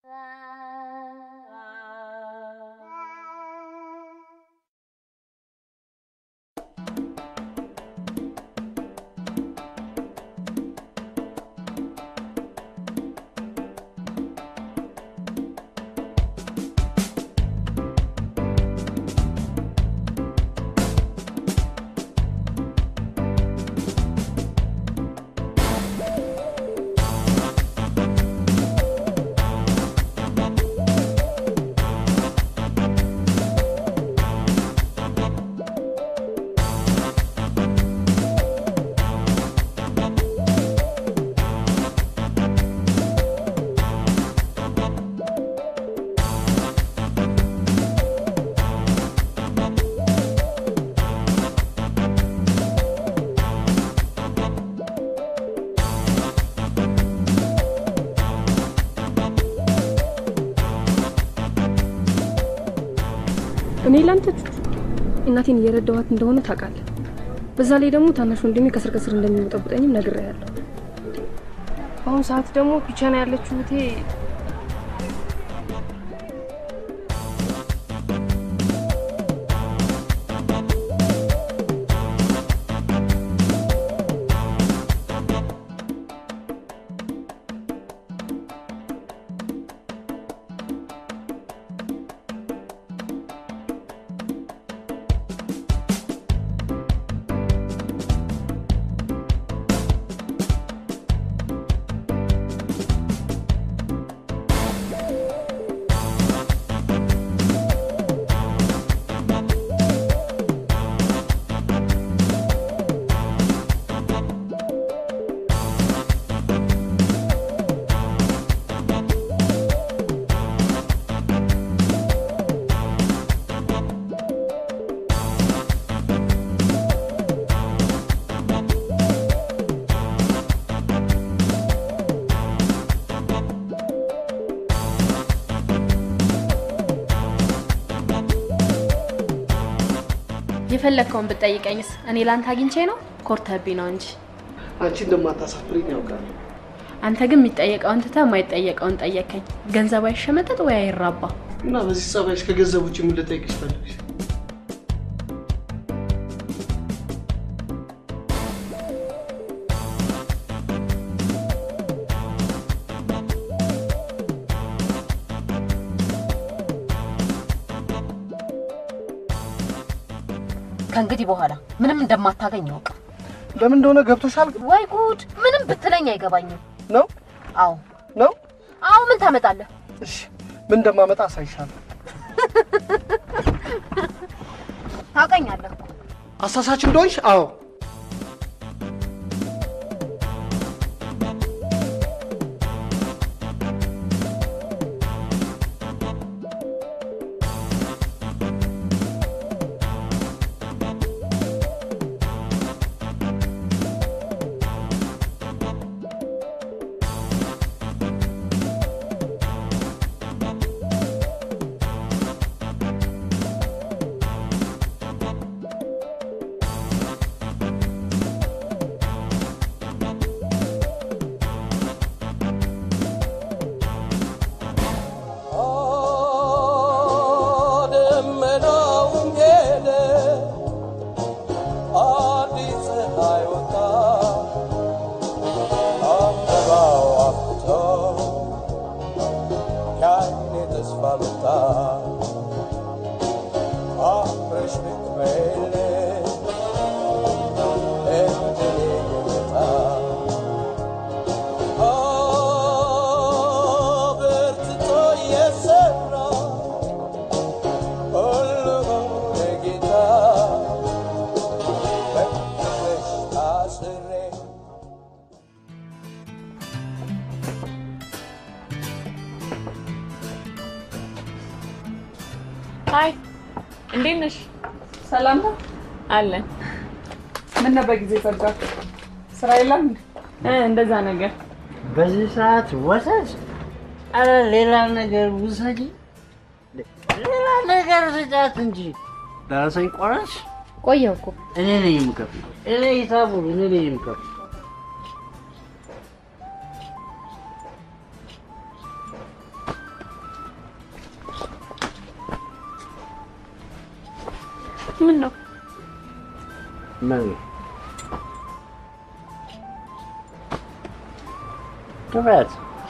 እኔ ላንተ ቹቹ እናቴን እየረዳኋት እንደሆነ ታውቃለህ። በዛ ላይ ደግሞ ታናሽ ወንድሜ ከስር ከስር እንደሚወጠብጠኝም ነግሬሃለሁ። በአሁኑ ሰዓት ደግሞ ፒቻና ያለችው እህቴ የፈለግከውን ብትጠይቀኝስ እኔ ላንተ አግኝቼ ነው ኮርተህብኝ ነው እንጂ። አንቺ እንደማታሳፍሪኝ ያውቃል። አንተ ግን የሚጠየቀውን ትተህ የማይጠየቀውን ጠየቀኝ። ገንዘብ አይሸመጠጥ ወይ አይራባ። እና በዚህ ጸባይሽ ከገንዘብ ውጭ ምን ልጠይቅሽ ፈለግሽ? ከእንግዲህ በኋላ ምንም እንደማታገኝ ያውቅ። ለምን እንደሆነ ገብቶሻል ወይ ጉድ! ምንም ብትለኝ አይገባኝም። ነው? አዎ ነው? አዎ። ምን ታመጣለህ? እሺ፣ ምን እንደማመጣ አሳይሻለሁ። ታውቀኛለህ እኮ። አሳሳች እንደሆንሽ አዎ። ደመናውም ሄደ አዲስ ፀሐይ ወጣ አበባው አፍቶ ያኔ ተስፋ መጣ አብረሽ ልትበይልኝ እድሌ የመጣ በርትቶ የሰራ ሁሉም ለጌታ በፍቅርሽ ታስሬ ሀይ እንዴት ነሽ? ሰላም ነው አለን። ምን ነበር ጊዜ ዘጋ? ስራ የለም እንዴ? እ እንደዛ ነገር በዚህ ሰዓት ወተት? አረ ሌላ ነገር ውሰጂ፣ ሌላ ነገር ስጫት እንጂ። ደረሰኝ ቆረስ? ቆየሁ እኮ እኔ ነኝ የምከፍለው። እኔ ሂሳቡን እኔ ነኝ የምከፍለው። ምን ነው ምን ክፈት።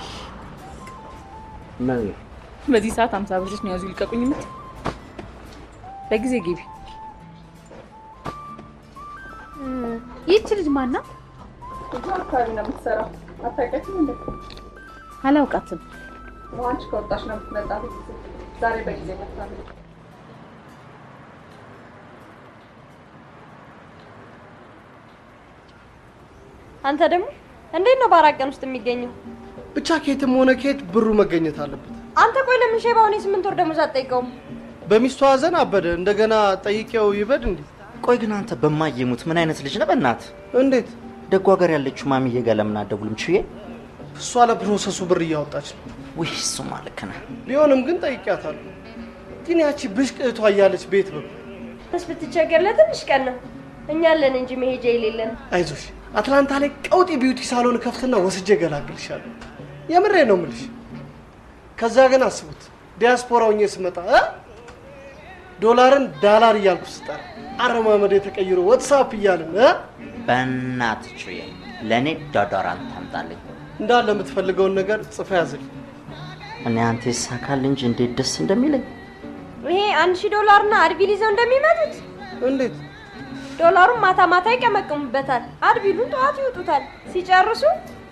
ምን በዚህ ሰዓት አምሳ ብርሽ ነው ያዙ ይልቀቁኝ የምት በጊዜ ግቢ። ይህች ልጅ ማና? እዛ አካባቢ ነው የምትሰራው። አታውቂያትም እንዴ? አላውቃትም። አንቺ ከወጣሽ ነው የምትመጣው። ዛሬ በጊዜ መጥታለች። አንተ ደግሞ እንዴት ነው በአራት ቀን ውስጥ የሚገኘው? ብቻ ከየትም ሆነ ከየት ብሩ መገኘት አለበት። አንተ ቆይ ለምን ሼባውን የስምንት ወር ደሞዝ አትጠይቀውም? በሚስቱ ሀዘን አበደ። እንደገና ጠይቄው ይበድ እንዴ? ቆይ ግን አንተ በማየሙት ምን አይነት ልጅ ነህ? በእናትህ እንዴት ደጓ ጋር ያለችው ማሚዬ ጋር ለምን አትደውልም? ችዬ እሷ ለፕሮሰሱ ብር እያወጣች ነው። ውይ እሱማ ልክ ነህ። ቢሆንም ግን ጠይቂያታለሁ። ግን ያቺ ብሽቅ እህቷ እያለች ቤት ብር ስ ብትቸገር ለትንሽ ቀን ነው። እኛ አለን እንጂ መሄጃ የሌለን። አይዞሽ አትላንታ ላይ ቀውጢ ቢዩቲ ሳሎን ከፍትና ወስጄ ገላግልሻለሁ። የምሬ ነው ምልሽ። ከዛ ግን አስቡት ዲያስፖራ ሆኜ ስመጣ እ ዶላርን ዳላር እያልኩ ስጠራ አረማመድ የተቀይሮ ዋትሳፕ እያልን እ በእናትህ ችዬ ለእኔ ዶዶራንት ታምጣልኝ። እንዳለ የምትፈልገውን ነገር ጽፈ ያዝልኝ። እኔ አንተ ይሳካል እንጂ እንዴት ደስ እንደሚለኝ ይሄ አንድ ሺህ ዶላርና አድቢል ይዘው እንደሚመጡት እንዴት ዶላሩን ማታ ማታ ይቀመቅሙበታል፣ አድቢሉን ጠዋት ይውጡታል። ሲጨርሱ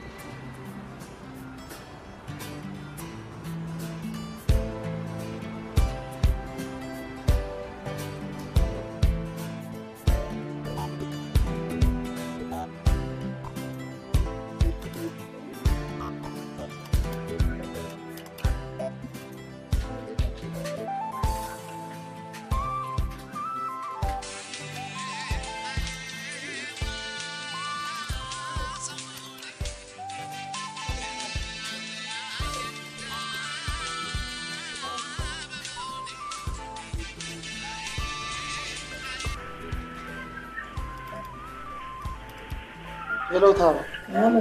ሄሎ ታባ ያለ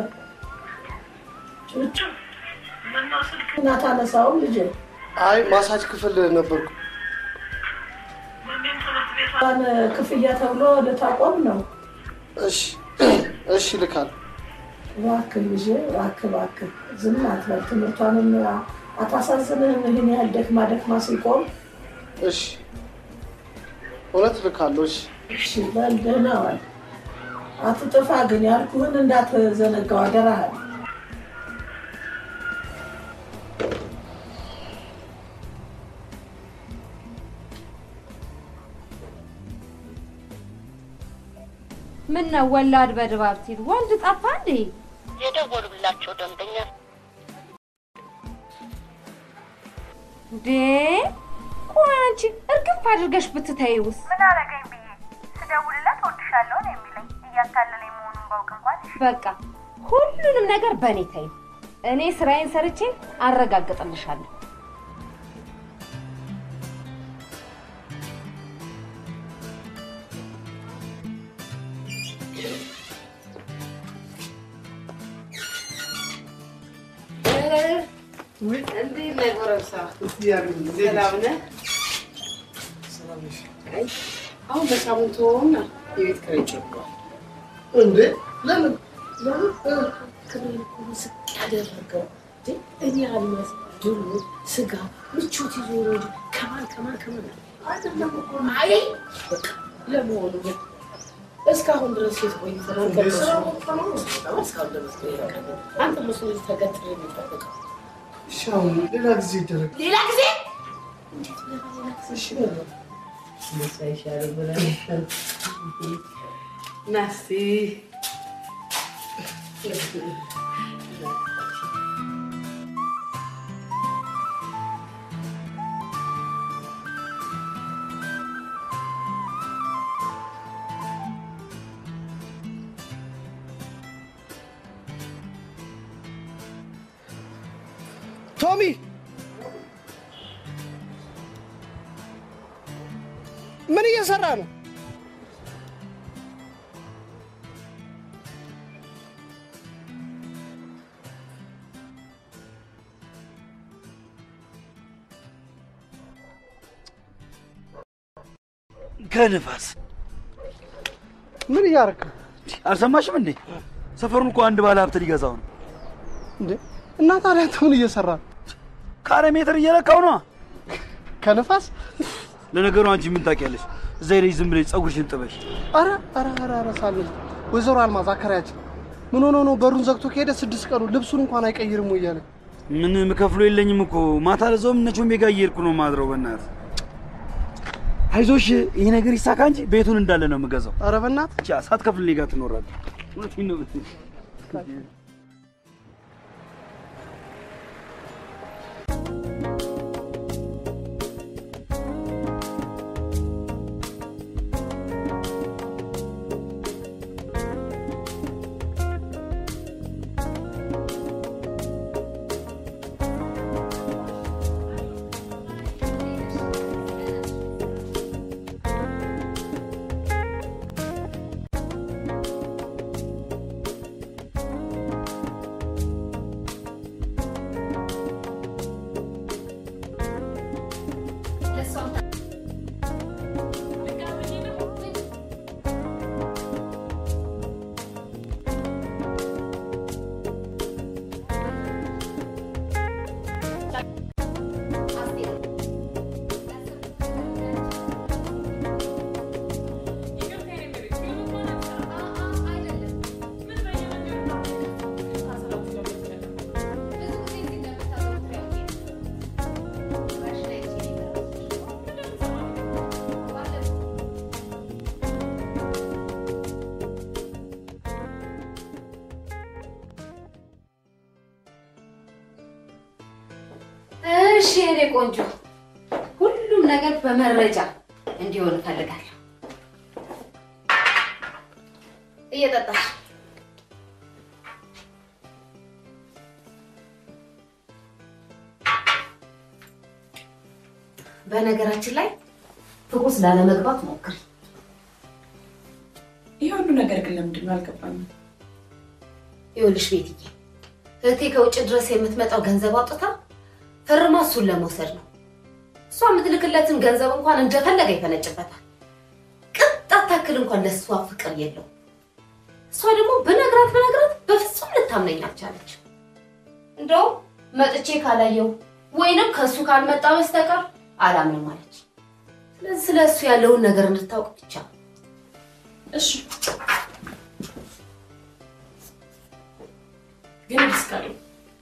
ጩጩ ምነው ስልክህን አታነሳውም ልጄ? አይ ማሳጅ ክፍል ነበርኩ። እንኳን ክፍያ ተብሎ ልታቆም ነው። እሺ እሺ ልካል እባክህ ልጄ እባክህ እባክህ ዝም አትበል። ትምህርቷንም አታሳዝንህም? ይህን ያህል ደክማ ደክማ ሲቆም። እሺ እውነት ልካለሁ። እሺ እሺ በል ደህና ዋል። አትጥፋ ግን ያልኩህን እንዳትዘነጋው አደራህን። ምን ነው ወላድ በድባብ ሲል ወንድ ጠፋ እንዴ? የደወሉላቸው ደንበኛ እንዴ ቆይ አንቺ እርግፍ አድርገሽ ብትተይውስ? ምን አረገኝ ብዬ ስደውልለት ወድሻለሁ ነው የሚለኝ። እያታለለኝ መሆኑን ባውቅ እንኳን በቃ ሁሉንም ነገር በእኔ ተይው። እኔ ስራዬን ሰርቼ አረጋግጥልሻለሁ። እንዴት ነህ ጎረምሳ? ሰላም ነህ? አይ አሁን በሳምንቱ ሆና የቤት ኪራይ ጨምሯል። እንዴ ለምን ክብሬን እኮ ዝቅ ያደረገው እንዴ እኔ አልመስ ድሮ ስጋ ምቾት ይዞ ነው እንጂ ከማን ከማን ከማን አይደለም እኮ አይ በቃ ለመሆኑ ግን እስካሁን ድረስ የት ቆይተህ ነው? ከመስሎ እስካሁን ድረስ ነው የቀረው። አንተ መስሎ ተገትሬ የሚጠብቀው እሺ አሁን ሌላ ጊዜ ይደረግ። ሌላ ጊዜ እንዴት ብለህ ሌላ ጊዜ እሺ በለው እነሱ አይሻልም ብለህ ና እስኪ ቶሚ ምን እየሰራ ነው? ከንፋስ ምን እያደረክ ነው? አልሰማሽም እንዴ? ሰፈሩን እኮ አንድ ባለ ሀብት ሊገዛው ነው። እንዴ እና ታዲያ አንተ ምን እየሰራ ነው? ካሬ ሜትር እየለካው ነዋ። ከንፋስ ለነገሩ አንቺ ምን ታውቂያለሽ? እዛ ሄደሽ ዝም ብለሽ ፀጉርሽን ጥበሽ። አረ አረ አረ አረ ሳልል ወይዘሮ አልማዝ አከራያችን ምን ሆኖ ነው በሩን ዘግቶ ከሄደ ስድስት ቀኑ ልብሱን እንኳን አይቀይርም ወይ እያለ ምን ምከፍሎ የለኝም እኮ ማታ ለዛውም እነ ቾምቤ ጋር እየሄድኩ ነው ማድረው። በእናትህ አይዞሽ፣ ይሄ ነገር ይሳካ እንጂ ቤቱን እንዳለ ነው የምገዛው። አረ በእናትህ ብቻ ሳትከፍል እኔ ጋር ትኖራለህ። እውነቴን ነው ብትይ እሺ የኔ ቆንጆ፣ ሁሉም ነገር በመረጃ እንዲሆን እፈልጋለሁ። እየጠጣሽ በነገራችን ላይ ፍቁስ ላለመግባት ሞክሪ። ይህ ሁሉ ነገር ግን ለምንድን ነው አልገባኝም። ይኸውልሽ ቤትዬ፣ እህቴ ከውጭ ድረስ የምትመጣው ገንዘብ አውጥታ ፈርማ እሱን ለመውሰድ ነው። እሷ የምትልክለትን ገንዘብ እንኳን እንደፈለገ ይፈነጭበታል። ቅጣት ታክል እንኳን ለእሷ ፍቅር የለው። እሷ ደግሞ ብነግራት ብነግራት በፍጹም ልታምነኝ አልቻለች። እንደውም መጥቼ ካላየው ወይንም ከእሱ ካልመጣ በስተቀር አላምንም አለች። ስለዚህ ስለ እሱ ያለውን ነገር እንድታውቅ ብቻ እሺ ግን እስካለሁ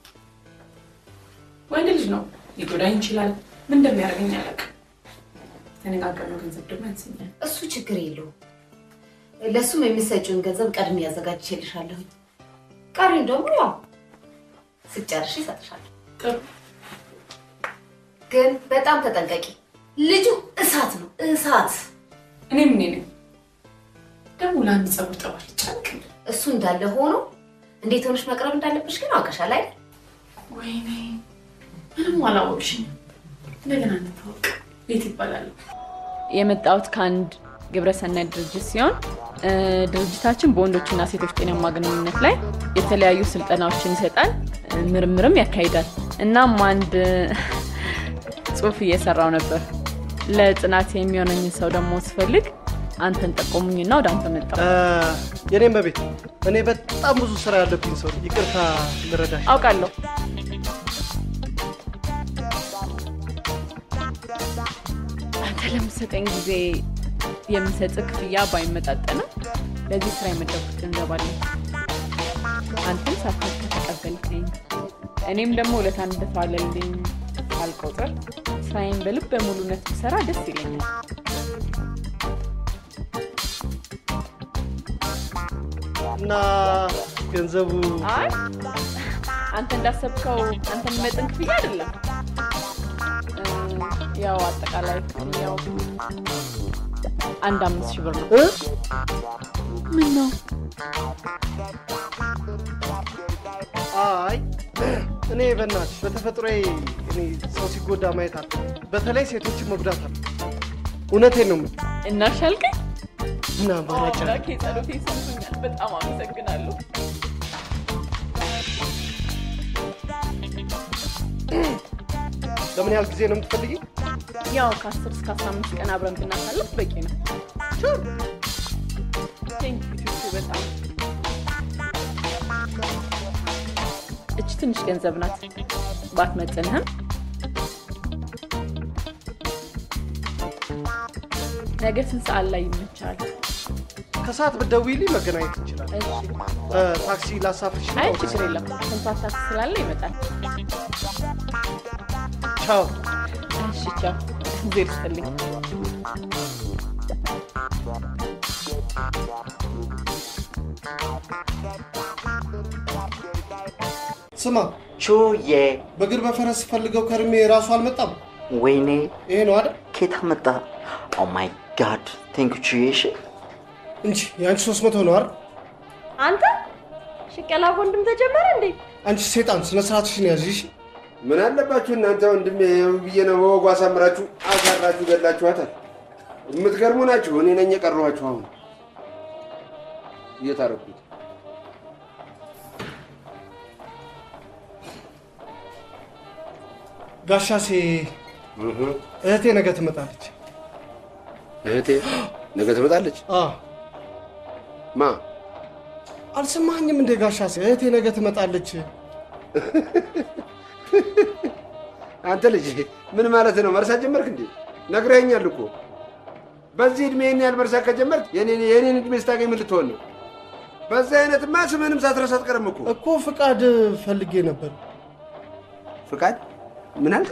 ወንድ ልጅ ነው፣ ሊጎዳኝ ይችላል። ምን እንደሚያደርገኝ አላውቅም። የተነጋገርነው ገንዘብ ደግሞ ያንሰኛል። እሱ ችግር የለውም። ለእሱም የሚሰጪውን ገንዘብ ቀድሜ ያዘጋጅቼልሻለሁ። ቀሪን ደግሞ ያው ስጨርሽ ይሰጥሻለሁ። ጥሩ ግን በጣም ተጠንቀቂ። ልጁ እሳት ነው እሳት። እኔ ምን ነኝ ደግሞ ለአንድ ጸጉር ጠባል ጨንቅ እሱ እንዳለ ሆኖ እንዴት ሆነሽ መቅረብ እንዳለብሽ ግን አውቀሻል አይደል? ወይኔ ምንም አላወቅሽኝም። እንደገና እንታወቅ። ቤት ይባላል። የመጣሁት ከአንድ ግብረሰናይ ድርጅት ሲሆን እ፣ ድርጅታችን በወንዶችና ሴቶች ጤናማ ግንኙነት ላይ የተለያዩ ስልጠናዎችን ይሰጣል፣ እ፣ ምርምርም ያካሂዳል። እናም አንድ እ፣ ጽሁፍ እየሰራው ነበር። ለጥናት የሚሆነኝን ሰው ደግሞ ስፈልግ አንተን ጠቆሙኝና ወደ አንተ መጣሁ። የኔም በቤት እኔ በጣም ብዙ ስራ ያለብኝ ሰው ነኝ። ይቅርታ ልረዳሽ። አውቃለሁ። አንተ ለምሰጠኝ ጊዜ የምሰጥ ክፍያ ባይመጣጠንም ለዚህ ስራ የመደብኩት ገንዘብ አለ። አንተም ሳታውቅ ከተቀበልከኝ እኔም ደግሞ ውለታ እንደተዋለልኝ ሳልቆጥር ስራዬን በልብ በሙሉነት ብሰራ ደስ ይለኛል። እና ገንዘቡ አይ አንተ እንዳሰብከው አንተ የሚመጥን ክፍያ አይደለም። እ፣ ያው አጠቃላይ ክፍያው አንድ አምስት ሺህ ብር ነው። እ? ምን ነው አይ እኔ በእናትሽ በተፈጥሮዬ እኔ ሰው ሲጎዳ ማየት አለ፣ በተለይ ሴቶችን መጉዳት አለ። እውነቴን ነው የምልህ። እናሻልከኝ? ምን አማራጭ አለ? አምላኬ ጸሎቴ ሰምቶኛል። በጣም አመሰግናለሁ። ለምን ያህል ጊዜ ነው የምትፈልጊ? ያው ከ10 እስከ 15 ቀን አብረን ብናሳልፍ በቂ ነው። ቴንክ ዩ ቹቹ በጣም እች ትንሽ ገንዘብ ናት ባትመጥንህም ነገ ስንት ሰዓት ላይ ይመቻል? ከሰዓት ብትደውይልኝ መገናኘት እንችላለን። እ፣ ታክሲ ላሳፍርሽ ነው? አይ ችግር የለም። ኮንትራት ታክሲ ስላለ ይመጣል። ቻው። እሺ ቻው። እግዜር ይስጥልኝ። ስማ ቹዬ፣ በእግር በፈረስ ፈልገው ከርሜ ራሱ አልመጣም። ወይኔ ይሄ ነው አይደል? ኬታ መጣ። ኦ ማይ ጋድ ቴንክ ዩ ቹዬ። እሺ እንጂ የአንቺ ሶስት መቶ ነው አይደል? አንተ ሽቀላ ወንድም ተጀመረ እንዴ? አንቺ ሴጣን ስነ ስርዓትሽን ያዥ። እሺ? ምን አለባችሁ እናንተ ወንድሜ ብዬ ነው በወጉ አሳምራችሁ አሳራችሁ ገላችኋታል። የምትገርሙ ናችሁ። እኔ ነኝ የቀረኋችሁ። አሁን እየታረኩት ጋሻሴ እህቴ ነገ ትመጣለች። እህቴ ነገ ትመጣለች። አዎ ማ አልሰማኝም እንደ ጋሻሴ እህቴ ነገ ትመጣለች። አንተ ልጅ ምን ማለት ነው? መርሳት ጀመርክ እንዴ? ነግረኸኛል እኮ በዚህ እድሜ ይህን ያህል መርሳት ከጀመርክ የኔን የኔን እድሜ ስታገኝ ምን ልትሆን ነው? በዚህ አይነትማ ስምህንም ሳትረሳ አትቀርም እኮ። እኮ ፍቃድ ፈልጌ ነበር። ፍቃድ ምን አልክ?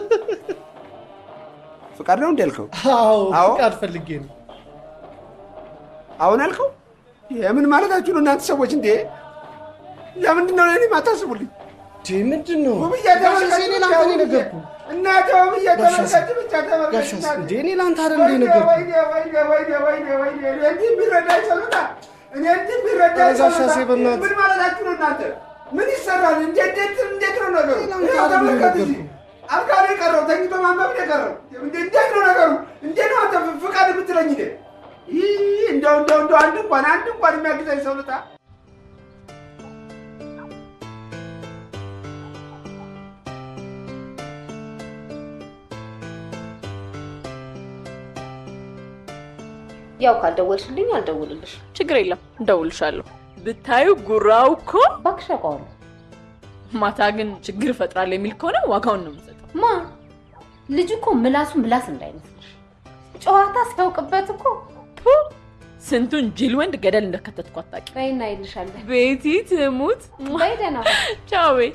ፍቃድ ነው እንዲ ያልከው? አዎ አዎ? ፍቃድ ፈልጌ ነው። አሁን አልከው? የምን ማለታችሁ ነው እናንተ ሰዎች? እንዴ ለምንድን ነው ለእኔ ማታስቡልኝ? ምንድን ነው ውብዬ ጋሻሴ እኔ ለአንተ ነው የነገርኩህ። እናቴ ውብዬ ጋሻሴ፣ ተመልከች ብቻ ተመልከች። ጋሻሴ እናቴ። እንዴ እኔ ለአንተ አይደል እንደ የነገርኩህ? ወይኔ ወይኔ ወይኔ ወይኔ ወይኔ እኔ እንዲህ የሚረዳኝ ሰው ልጣ እኔ እንዲህ የሚረዳኝ ኧረ ሰው ጋሻሴ ልጣ። በእናትህ። ምን ማለታችሁ ነው እናንተ? ምን ይሰራል? እንዴት እንዴት እንዴት ነው ነገሩ? ለአንተ ይኸው አይደል ተመልከት የነገርኩህ? እዚህ አልጋ ነው የቀረው፣ ተኝቶ ማንበብ ነው የቀረው። እንዴ- እንዴት ነው ነገሩ? እንዴት ነው አንተ ፍቃድ የምትለኝ? እኔ ይህ እንደው እንደው እንደው አንድ እንኳን አንድ እንኳን የሚያግዛኝ ሰው ልጣ። ያው ካልደወልሽልኝ አልደውልልሽ። ችግር የለም እንደውልሻለሁ። ብታዩ ጉራው እኮ እባክሽ አውቀዋለሁ። ማታ ግን ችግር እፈጥራለሁ የሚል ከሆነ ዋጋውን ነው የምሰጠው። ማ ልጅ እኮ ምላሱ ምላስ እንዳይመስልሽ ጨዋታ ሲያውቅበት እኮ ቱ ስንቱን ጅል ወንድ ገደል እንደከተትኩ አታውቂም። በይና ይልሻለን። ቤቲ ትሙት። በይ ደህና ሁኚ። ቻው ቤ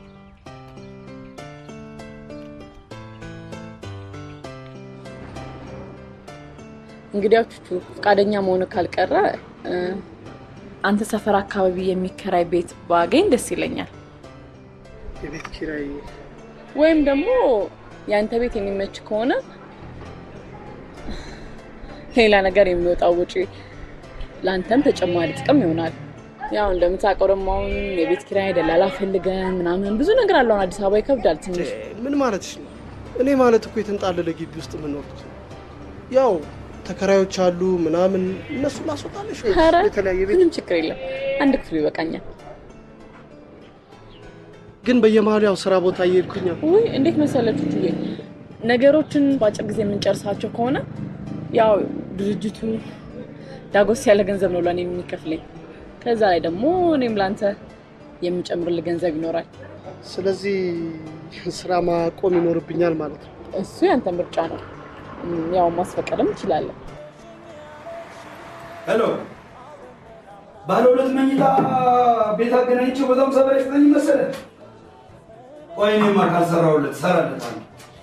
እንግዲያው ቹቹ ፈቃደኛ መሆኑ ካልቀረ እ፣ አንተ ሰፈር አካባቢ የሚከራይ ቤት ባገኝ ደስ ይለኛል። የቤት ኪራይ ወይም ደግሞ የአንተ ቤት የሚመች ከሆነ ሌላ ነገር የሚወጣው ውጪ ለአንተም ተጨማሪ ጥቅም ይሆናል። ያው እንደምታውቀው ደግሞ አሁን የቤት ኪራይ ደላላ ፈልገን ምናምን ብዙ ነገር አለ። አሁን አዲስ አበባ ይከብዳል ትንሽ። ምን ማለትሽ ነው? እኔ ማለት እኮ የተንጣለለ ግቢ ውስጥ የምኖሩት ያው ተከራዮች አሉ ምናምን እነሱ ላስወጣለሽ ወይ ኧረ የተለያየ ቤት ምንም ችግር የለም። አንድ ክፍል ይበቃኛል። ግን በየመሀሉ ያው ስራ ቦታ እየሄድኩኝ ውይ እንዴት መሰለችሁ ችዬ ነገሮችን በአጭር ጊዜ የምንጨርሳቸው ከሆነ ያው ድርጅቱ ዳጎስ ያለ ገንዘብ ነው ለእኔ የሚከፍለኝ። ከዛ ላይ ደግሞ እኔም ለአንተ የምጨምርልህ ገንዘብ ይኖራል። ስለዚህ ስራ ማቆም ይኖርብኛል ማለት ነው። እሱ ያንተ ምርጫ ነው። እም፣ ያው ማስፈቀድም እችላለሁ። ሄሎ፣ ባለ ሁለት መኝታ ቤት አገናኝቼው በጣም ሰባ ይስጠኝ መሰለህ። ቆይ እኔማ ካልሰራሁለት እሰራለታለሁ።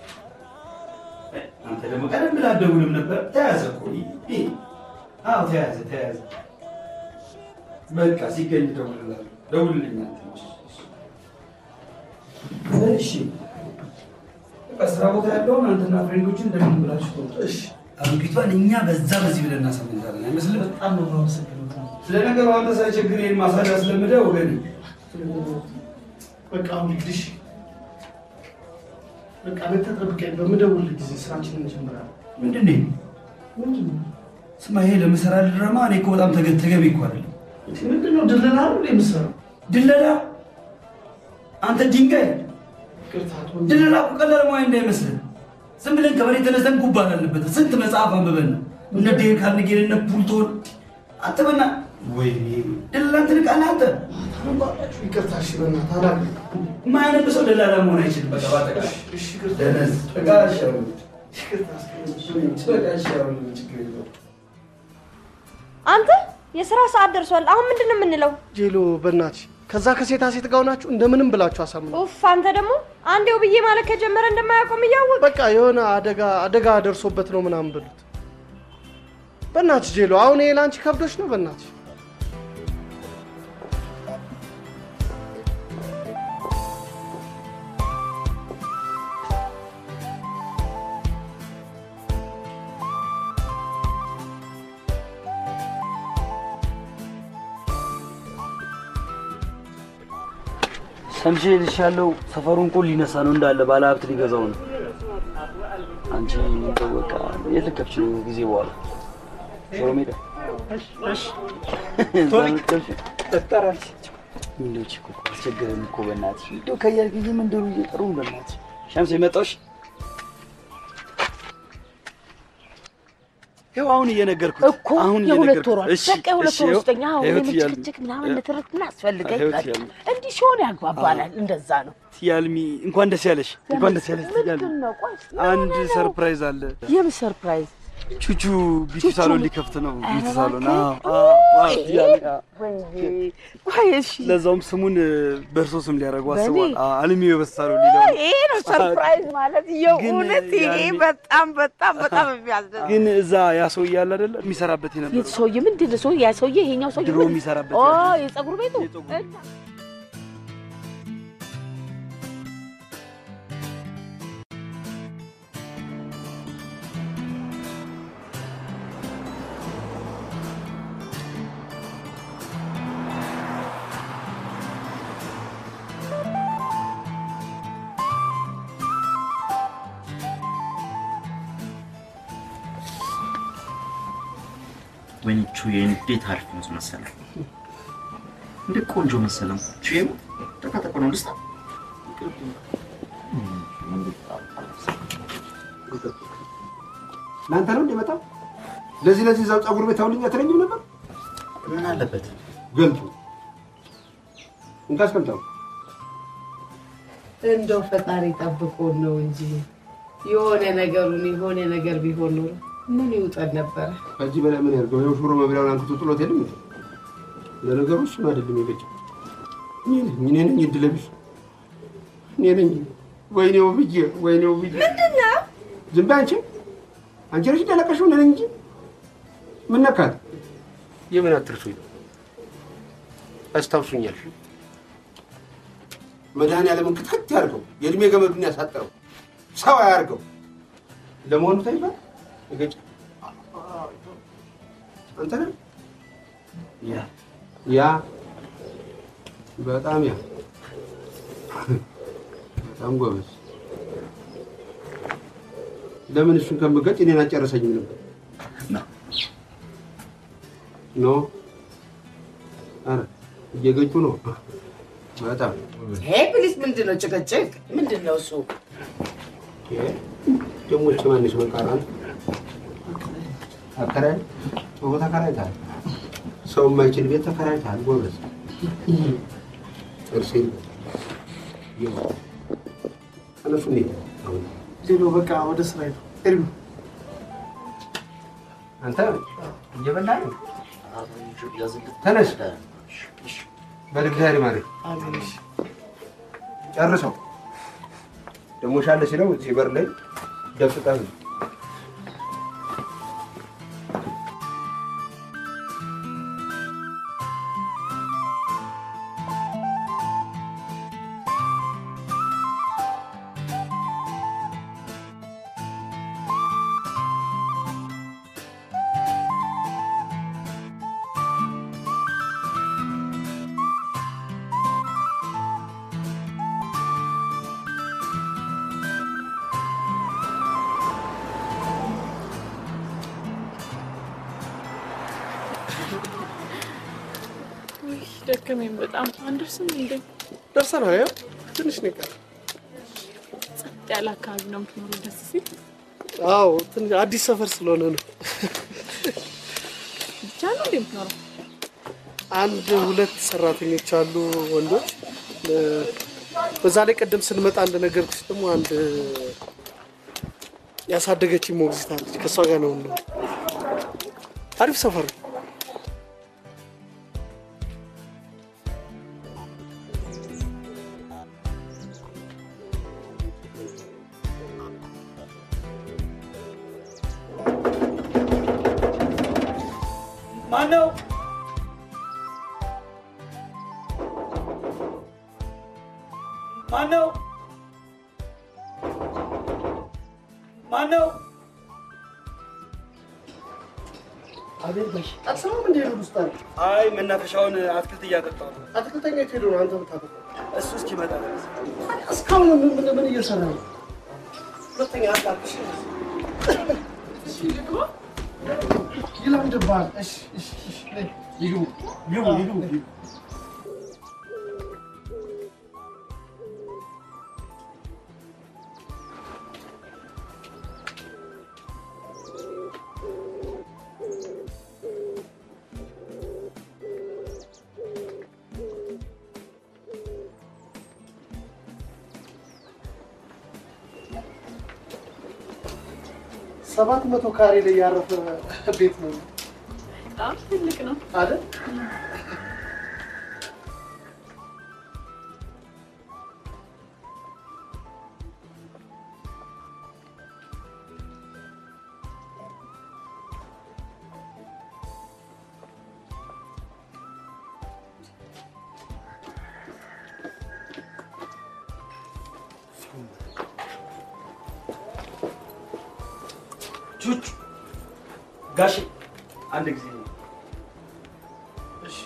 አንተ ደግሞ ቀደም ብለህ አትደውልም ነበር። ተያዘ እኮ ይሄ። አዎ ተያዘ፣ ተያዘ። በቃ ሲገኝ እደውልልሃለሁ። ደውልልኝ አንተ። እሺ፣ በቃ ስራ ቦታ ያለውን አንተና ፍሬንዶችን እንደምን ብላችሁ ተውጡ። እሺ፣ አሮጊቷን እኛ በዛ በዚህ ብለን እናሳምንታለን። አይመስልም? በጣም ነው የማመሰግነው። ስለ ነገሩ አንተ ሳይቸግር ይሄን ማሳጅ አስለምደ ወገኔ። በቃ አሁን እንግዲህ በቃ ለተጠብቀኝ በምደውል ጊዜ ስራችንን እንጀምራለን። ምንድን ነው? ምንድን ነው? ስማ፣ ይሄ ለምሰራ ድራማ እኔ እኮ በጣም ተገ- ተገቢ እኮ አይደለም። ምንድን ነው? ድለላ ነው እንደ የምትሰራው? ድለላ? አንተ ድንጋይ! ይቅርታ አቶ ድለላ እኮ ቀላል ሙያ እንዳይመስልህ። ዝም ብለን ከመሬት ተነስተን ጉባ አላለበት። ስንት መጽሐፍ አንብበን ነው እነ ዴል ካርኔጌን እነ ፑልቶን አትበና ወይ ደላላ ትንቃለህ አንተ። ይቅርታ እሺ፣ በእናትህ አላውቅም። ማያነብ ሰው ደላላ መሆን አይችልም። በቃ በአጠቃላይ ደነዝ በቃ እሺ አሁን በቃ እሺ አሁን ችግር የለውም። አንተ የስራ ሰዓት ደርሷል። አሁን ምንድን ነው የምንለው? ጄሎ በእናትሽ ከዛ ከሴታ ሴት ጋር ሆናችሁ እንደምንም ብላችሁ አሳምኑ። ኡፍ አንተ ደግሞ አንዴው ብዬ ማለት ከጀመረ እንደማያቆም እያወቅ በቃ የሆነ አደጋ አደጋ ደርሶበት ነው ምናምን ብሉት። በእናትሽ ጄሎ፣ አሁን ይሄ ለአንቺ ከብዶች ነው። በእናትሽ ሰምቼ ልሻለው ሰፈሩን እኮ ሊነሳ ነው እንዳለ ባለ ሀብት ሊገዛው ነው። አንቺ እንደው በቃ የት ልከፍች ነው ጊዜ በኋላ ሽሮ ሜዳ እንደው እቺ እኮ አስቸገረን እኮ በእናትሽ እንደው ከያል ጊዜ መንደሩ እየጠሩ በእናትሽ ሸምስ የመጣሽ ይኸው አሁን እየነገርኩት እኮ አሁን የሁለት እየነገርኩት ወሯ እሺ በቃ የሁለት እሺ ወር ይኸው- ውስጠኛ አሁን ይኸው ትያለሽ። የምጭቅጭቅ ምናምን ንትርክ ምን አስፈልገኝ ይኸው በቃ ትያለሽ። እንዲህ ሲሆን ያግባባናል። እንደዛ ነው። ትያልሚ እንኳን ደስ ያለሽ እንኳን ደስ ያለሽ ትያልሚ ምንድን ነው? ቆይ እስኪ አንድ የሆነ ነው። ሰርፕራይዝ አለ የምን ሰርፕራይዝ? ቹቹ ቢቲ ቹቹ ሳሎን ምን- ሊከፍት ነው ኧረ ቢቲ ሳሎን እባክህ። አዎ፣ አዎ፣ አዎ፣ ትያለሽ። አዎ። ወይኔ፣ ቆይ እሺ፣ ለዛውም ስሙን እ፣ በእርሶ ስም ሊያደርጉ በእኔ? አስበዋል አዎ፣ አልሚዮ በሳሎን ሊለው ነው። ይሄ ነው ሰርፕራይዝ ማለት የእውነት ግን ይሄ ያኔ- በጣም በጣም በጣም የሚያስደስት ግን እዛ ያ ሰውዬ አለ አይደለ የሚሰራበት የት የነበረው ሰውዬ ምንድን ነው ሰውዬ? ያ ሰውዬ ይሄኛው ሰውዬ ድሮ ምን- የሚሰራበት ኦ ያለው። የፀጉር ቤቱ ወይኔ ቹዬ እንዴት አሪፍ ነው መሰለህ! እንዴት ቆንጆ መሰለም። ቹዬ ተቃጠቆ ነው ልስታ ለአንተ ነው እንደመጣው ለዚህ ለዚህ እዛው ፀጉር ቤት አውልኝ አትለኝም ነበር? ምን አለበት ገልጡ እንካስ ቀምጠው እንደው ፈጣሪ ጠብቆን ነው እንጂ የሆነ ነገሩን የሆነ ነገር ቢሆን ኖሮ ምን ይውጠን ነበረ። ከዚህ በላይ ምን ያድርገው? ይኸው ሽሮ መብላውን አንክቶ ጥሎት የለም እንዴ? ለነገሩ እሱን አይደለም የገጨው እኔ ነኝ እኔ ነኝ እድለ ቢስ እኔ ነኝ። ወይኔ ውብዬ፣ ወይኔ ውብዬ። ምንድን ነው? ዝም በይ አንቺ አንቺ ነሽ እንዳለቀሽው እኔ ነኝ እንጂ ምን ነካት? የምን አትርሱኝ አስታውሱኛል። መድኃኒዓለምን ክትክት ያድርገው፣ የእድሜ ገመዱን ያሳጥረው፣ ሰው አያርገው። ለመሆኑ ታይባ ገጭ አንተ ነህ ያ ያ በጣም ያ በጣም ጎበዝ። ለምን እሱን ከምገጭ እኔን አጨረሰኝም ነበር? ኖ ኧረ እየገጩ ነው። በጣም ሄ ፕሊስ፣ ምንድን ነው ጭቅጭቅ? ምንድን ነው እሱ? ደግሞ እች ማነች መቃራን አከራይ ጥሩ ተከራይታል። ሰው የማይችል ቤት ተከራይታል። ጎበዝ ጥርሴ እነሱ እንዴት አሁን ጄሎ በቃ ወደ ስራ ሄዱ። ኤርሚ አንተ እየበላህ ነው? ተነስ በልግዛሪ ማለት ጨርሰው ደግሞ ሻለ ሲለው እዚህ በር ላይ ደፍጠህ ነው። ውይ ደከመኝ በጣም። አንደርስም እንዴ? ደርሰናል። ያው ትንሽ ነው የቀረው። ያለ አካባቢ ነው የምትኖረው። ደስ ሲል አዎ ትንሽ አዲስ ሰፈር ስለሆነ ነው። ብቻ ነው እንዴ የምትኖረው? አንድ ሁለት ሰራተኞች አሉ ወንዶች። እ፣ በዛ ላይ ቀደም ስንመጣ አንድ ነገር ደግሞ አንድ ያሳደገች ሞግዚት አለች። ከእሷ ጋር ነው ነው። አሪፍ ሰፈር ነው። ማነው? ማነው? ማነው? አቤት ባሽ አትሰማም እንደ ሄዱ ውስጥ አለ አይ መናፈሻውን አትክልት እያጠጣሁ ነው። አትክልተኛ የት ሄዶ ነው አንተ ብታጠጣ? እሱ እስኪመጣ ድረስ እስካሁን ምን ምን ምን እየሰራ ነው? ሁለተኛ አጣልሽ ይለምድብሃል። እሺ እሺ እሺ ነይ፣ ይግቡ ይግቡ ይግቡ ይግቡ። ሰባት መቶ ካሬ ላይ ያረፈ ቤት ነው በጣም ትልቅ ነው አይደል? ቹቹ ጋሼ አንድ ጊዜ ነው። እሺ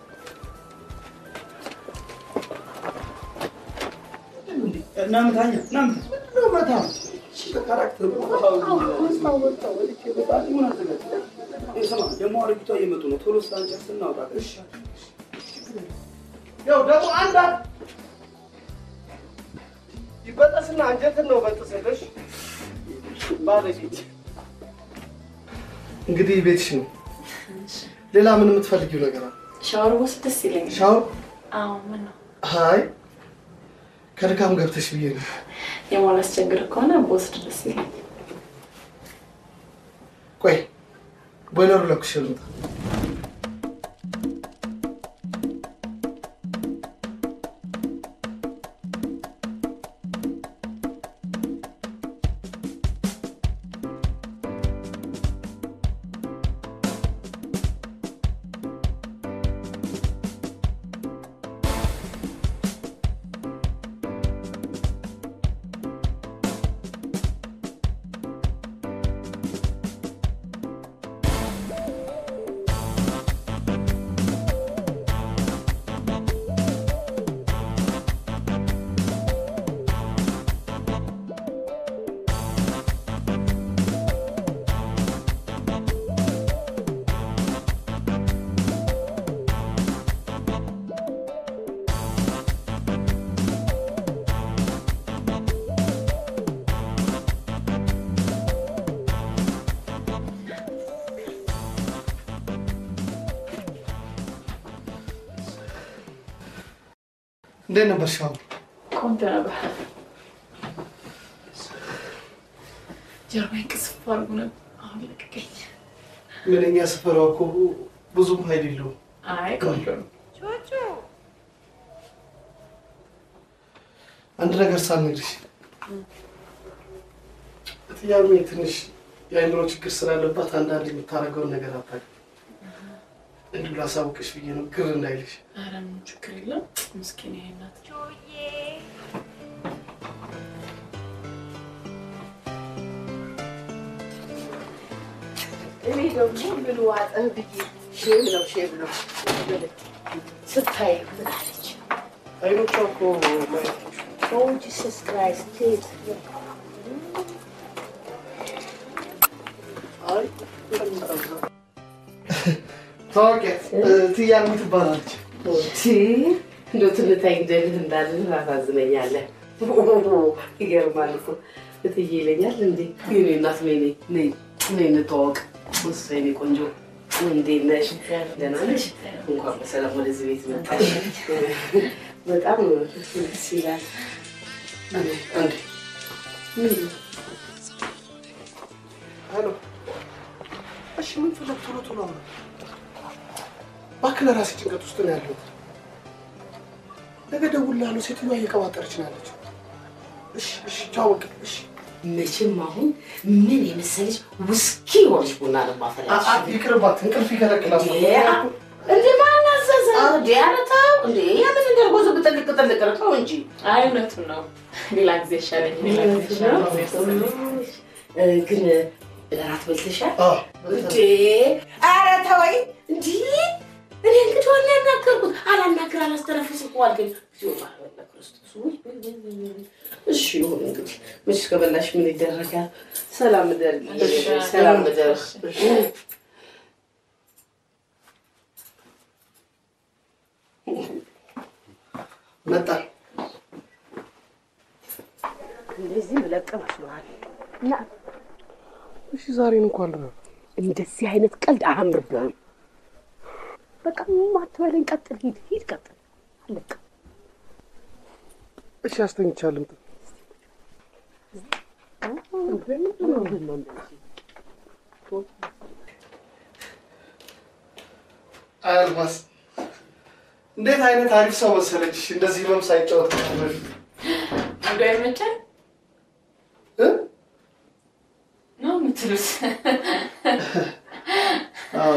እናምታኛ እናምታ ነው መታ ስማ ደግሞ አረጊቷ እየመጡ ነው። ቶሎ ስላንጨርስ እናውጣ። እሺ ያው ደግሞ አንድ አንድ ይበጠስና አንጀትን ነው በጥሰሽ ባለጌት። እንግዲህ ቤትሽ ነው። ሌላ ምን የምትፈልጊው ነገር አለ? ሻወር ወስድ ደስ ይለኛል። ሻወር? አዎ ምን ነው አይ ከድካም ገብተሽ ብዬ ነው። የማላስቸግር ከሆነ በወስድ ደስ ይለኛል። ቆይ ቦይለሩ ለኩሽ ልምጣ። እንዴት ነበር ሻወር? ቆንጆ ነበር። ጀርባዬን ቅስፍ አድርጎ ነበር። አሁን ለቀቀኝ። ምንኛ ስፈራ እኮ ብዙም ኃይል የለውም። አይ ቆንጆ ነው። አንድ ነገር ሳልነግርሽ እትያሜ ትንሽ የአእምሮ ችግር ስላለባት አንዳንድ የምታደርገውን ነገር አታውቅም። እንዲሁ ላሳውቅሽ ብዬ ነው፣ ግር እንዳይልሽ። ኧረ ምንም ችግር የለም። ምስኪን ይሄ እናት እኔ ደግሞ ምን ዋጠህ ብዬ ሼም ነው ሼም ነው ስታይ ምን አለች? አይኖቿ እኮ ማየት ኦ ጂሰስ ክራይስት ቴት አይ ታዋቂያት እትያሜ ትባላለች። እንደው ትንታይ ግደልህ እንዳልልህ ታሳዝነኛለህ። ይገርማል እኮ እትዬ ይለኛል እንዴ የኔ እናት ነይ ነይ ነይ ነይ እንተዋወቅ እሱ የኔ ቆንጆ እንዴት ነሽ ደህና ነሽ እንኳን በሰላም ወደዚህ ቤት መጣሽ በጣም ደስ ይላል አንዴ ሄሎ እሺ ምን ፈለግ ቶሎ ቶሎ አውራ እባክህ ለራሴ ጭንቀት ውስጥ ነው ያለሁት ነገ እደውልልሃለሁ ሴትዮዋ እየቀባጠረች ነው ያለችው እሺ እሺ ቻው በቃ እሺ መቼም አሁን ምን የመሰለች ውስኪ የሆነች ቡና ነው የማፈላልሽ። አ- አ- ይቅርባት እንቅልፍ ይከለክላል እንዴ ማን አዘዘ? እንዴ ኧረ ተው እንዴ ያንን ነገር ጎዞ ብጥልቅ ጥልቅ ነው ተው እንጂ። አይ እውነቱን ነው። ሌላ ጊዜ ይሻለኝ። ሌላ ጊዜ ይሻለኝ። እ፣ ግን እራት በልተሻል? እንዴ ኧረ ተወኝ እንዲ እኔ እንግዲህ ዋና ያናገርኩት አላናግር አላስተነፍስ እኮ አልከኝ። እግዚኦ ባለ ክርስቶስ ውይ፣ ውይ፣ ውይ፣ ውይ፣ ውይ። እሺ ይሁን እንግዲህ መቼስ ከበላሽ ምን ይደረጋል። ሰላም እደር፣ ሰላም እደር። መጣ እንደዚህ ምለቅ መስሎሃል? እና እሺ ዛሬን እንኳን ነው እንደዚህ አይነት ቀልድ አያምርብህም። በቃ ማትበለኝ፣ ቀጥል፣ ሂድ ሂድ፣ ቀጥል። አለቀ። እሺ አስተኝቻለሁ አልማስ እንዴት አይነት አሪፍ ሰው መሰለች እንደዚህ ህመም ሳይጫወት ከነበረ አንዱ አይመቸን ነው የምትሉት? አዎ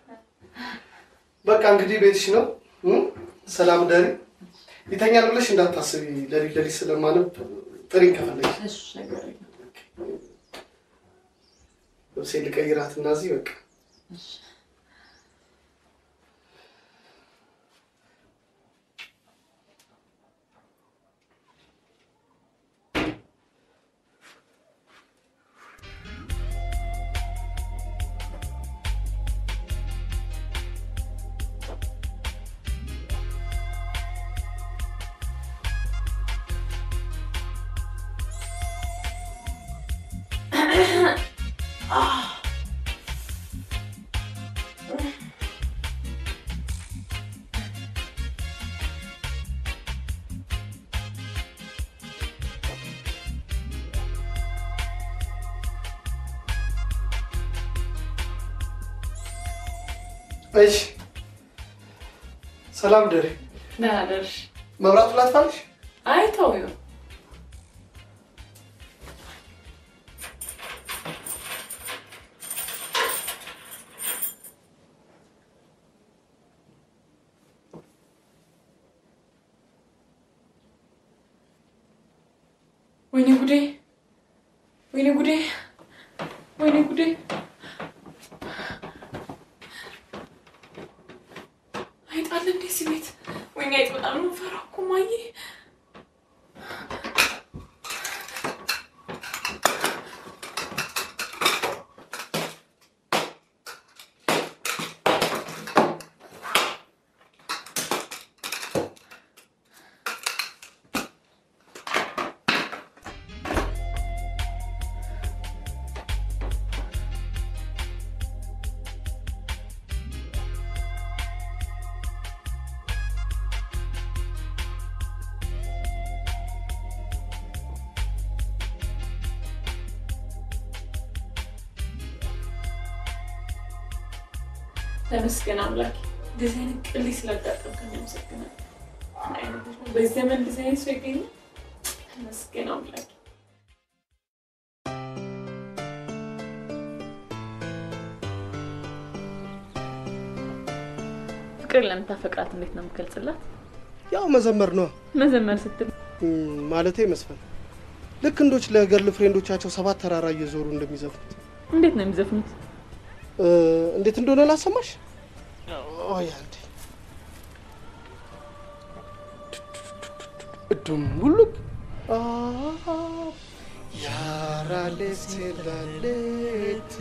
በቃ እንግዲህ ቤትሽ ነው እ? ሰላም ደሪ ይተኛል ብለሽ እንዳታስቢ ለሊት ለሊት ስለማነብ ጥሪኝ ከፈለግሽ ልብሴ ልቀይራት እና እዚህ በቃ እሺ ሰላም ደሪ ደህና ደርሽ? መብራቱ ላጥፋልሽ አይ ተው ይሁን። ወይኔ ጉዴ! ወይኔ ጉዴ! ወይኔ ጉዴ! አይጥ አለ እንዴ እዚህ ቤት? ወይኔ አይጥ በጣም ነው የምፈራው እኮ እማዬ። ተመስገን አምላክ። እንደዚህ አይነት ቅሌ ስላጋጠምከኝ አመሰግናለሁ። ምን አይነት ልጅ ነው? በዚህ ዘመን እንደዚህ አይነት ሰው ይገኛል? ተመስገን አምላክ። ፍቅር ለምታፈቅራት እንዴት ነው የምገልጽላት? ያው መዘመር ነው መዘመር ስትል ማለቴ መስፈን ልክ እንዶች ለገርል ፍሬንዶቻቸው ሰባት ተራራ እየዞሩ እንደሚዘፍኑት እንዴት ነው የሚዘፍኑት? እ፣ እንዴት እንደሆነ ላሰማሽ ኦይ አንዴ እዱም ሁሉም ያራሌሴላሌቱ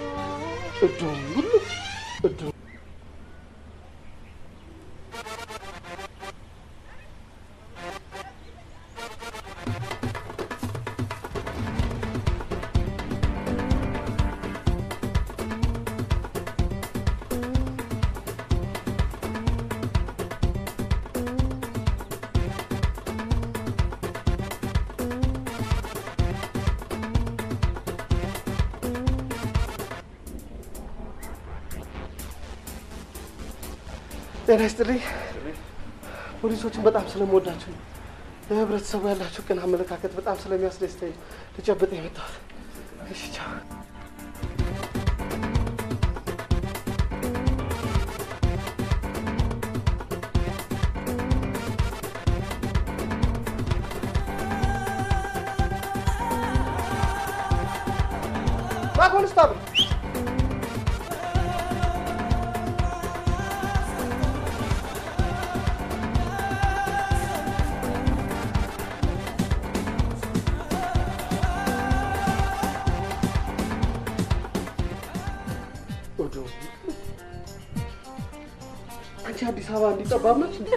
እዱም ሁሉም እዱም ጤና ይስጥልኝ። ፖሊሶችን በጣም ስለምወዳቸው ነው። ለህብረተሰቡ ያላቸው ቅን አመለካከት በጣም ስለሚያስደስተኝ ነው ልጨብጥ የመጣሁት። እሺ ቻው። ኮንስታብል ወዶ አንቺ አዲስ አበባ እንዲጠባብ ነች እንዴ?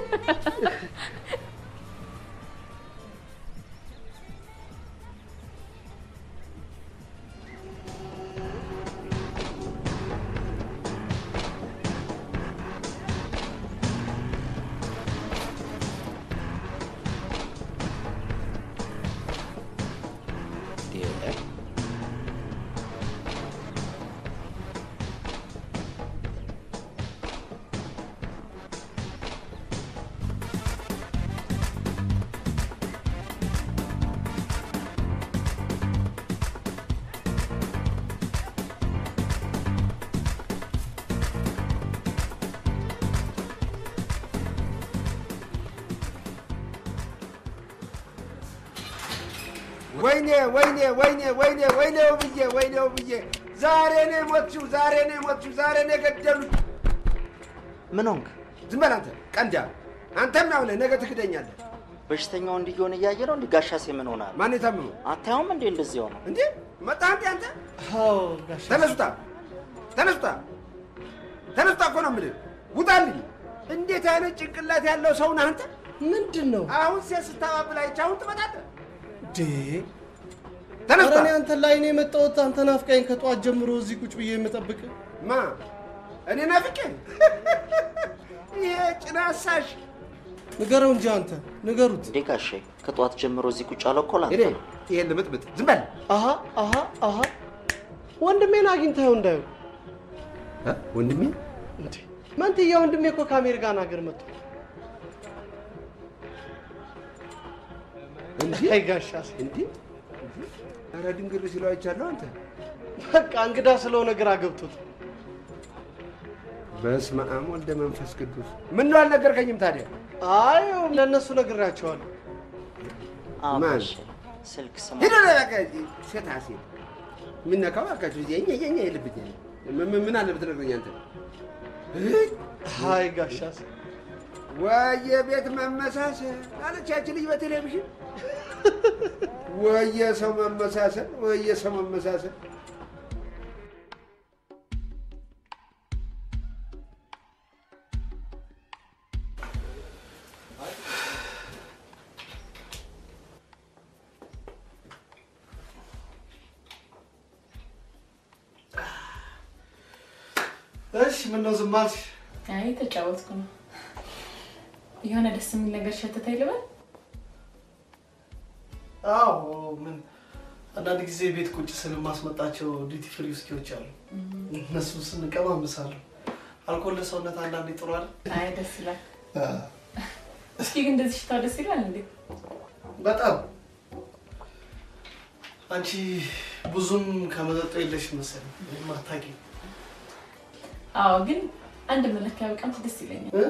ወይኔ ወይኔ ወይኔ ወይኔ ወይኔ ውብዬ ወይኔ ውብዬ ዛሬ ነው የሞትሽው፣ ዛሬ ነው የሞትሽው፣ ዛሬ ነው የገደሉት። ምን ሆንክ? ዝም በል አንተ ቀንዳ። አንተም ያው ነህ፣ ነገ ትክደኛለህ። በሽተኛው እንዲህ እየሆነ እያየ ነው እንዲህ ጋሻሴ ምን ሆናል? ማን የታመመው? አታየውም እንዴ እንደዚህ ሆነ? እንዴ መጣ እንዴ አንተ? ተነሱታ፣ ተነሱታ፣ ተነሱታ እኮ ነው የምልህ። ውጣልኝ። እንዴት አይነት ጭንቅላት ያለው ሰው ነህ አንተ? ምንድን ነው አሁን ሴት ስታባብል አይቼ አሁን ትመጣለህ? ዴ ተነስታ። ኧረ እኔ አንተን ላይ ነው የመጣሁት። አንተ ናፍቃኝ ከጠዋት ጀምሮ እዚህ ቁጭ ብዬ የምጠብቅ ማ እኔ ናፍቄ? ይሄ ጭናሳሽ ንገረው እንጂ አንተ ንገሩት። እንዴ ጋሼ ከጠዋት ጀምሮ እዚህ ቁጭ ያለው እኮ ላንተ እኔ ነው። ይሄን ልምጥምጥ ዝም በል። አሀ አሀ አሀ ወንድሜን አግኝተኸው እንዳዩ እ? ወንድሜ እንዴ መንትያ ወንድሜ እኮ ከአሜሪካን ሀገር መጥቶ እንዴ አይ ጋሻስ እንዴ ኧረ ድንግር ሲለው አይቻለሁ አንተ በቃ እንግዳ ስለሆነ ግራ ገብቶት በስመ አብ ወልደ መንፈስ ቅዱስ ምን ነው አልነገርከኝም ታዲያ አይ ለእነሱ ነግሬያቸዋለሁ። አዎ ማን? ጋሼ ስልክ ስማ ሂድ ወደ በቃ ሴት ሴት የምነካው አካችሁ የኛ የኛ የልብኝ ምን ምን አለ ብትነግረኝ አንተ እይ! አይ ጋሻስ ወየ ቤት መመሳሰል አለች ያቺ ልጅ በቴሌቪዥን ወየ ሰው መመሳሰል ወየ ሰው መመሳሰል እሺ ምን ነው ዝም አልሽ? አይ ተጫወትኩ ነው። የሆነ ደስ የሚል ነገር ሸተተኝ ልበል። አዎ ምን አንዳንድ ጊዜ ቤት ቁጭ ስል የማስመጣቸው ዲቲ ፍሪ ውስኪዎች አሉ። እነሱ ስንቀማምሳለሁ። አልኮል ለሰውነት አንዳንዴ ጥሩ አይደል? አይ ደስ ይላል። እስኪ ግን እንደዚህ ሽታው ደስ ይላል እንዴ? በጣም አንቺ ብዙም ከመጠጡ የለሽ መሰለኝ ማታቂ አዎ፣ ግን አንድ መለኪያ ብቀምስ ደስ ይለኛል።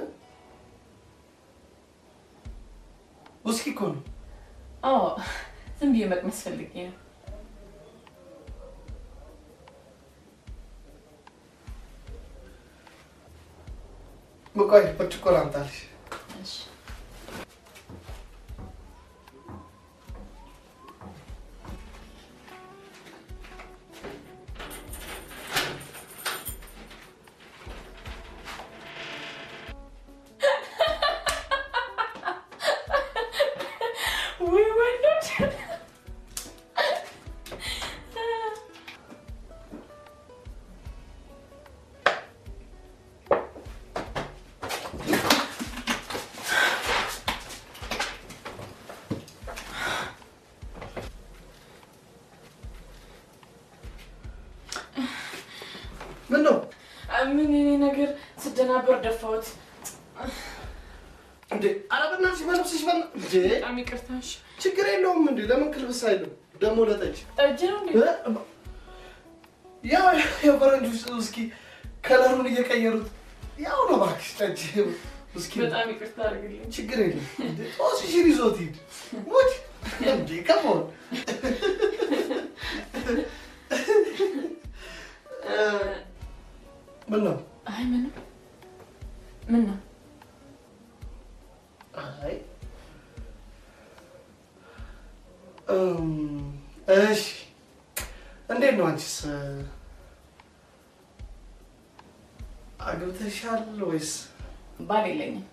ውስኪ እኮ ነው። አዎ፣ ዝም ብዬ መቅመስ ፈልጌ ነው። ቆይ ብርጭቆ ላምጣልሽ። እሺ። ውይ ወንዶች ምን ነው ምን እኔ ነገር ስደናበር ደፋሁት። እንዴ ኧረ በእናትሽ በልብስሽ በእና- እንዴ በጣም ይቅርታ። እሺ። ችግር የለውም እንዴ ለምን ክልብስ አይልም ደግሞ ለጠጅ ጠጅ ነው እንዴ? ያው የፈረንጆች ውስኪ ከለሩን እየቀየሩት ያው ነው እባክሽ ጠጅ ውስኪ ነው። በጣም ይቅርታ አድርግልኝ። ችግር የለም እንዴ ጦስሽን ይዞት ሂድ ሙት እንዴ ከመሆን ምን ነው አይ ምንም ምን ነው አይ እም፣ እሺ እንዴት ነው አንቺስ አግብተሻል ወይስ ባል የለኝም።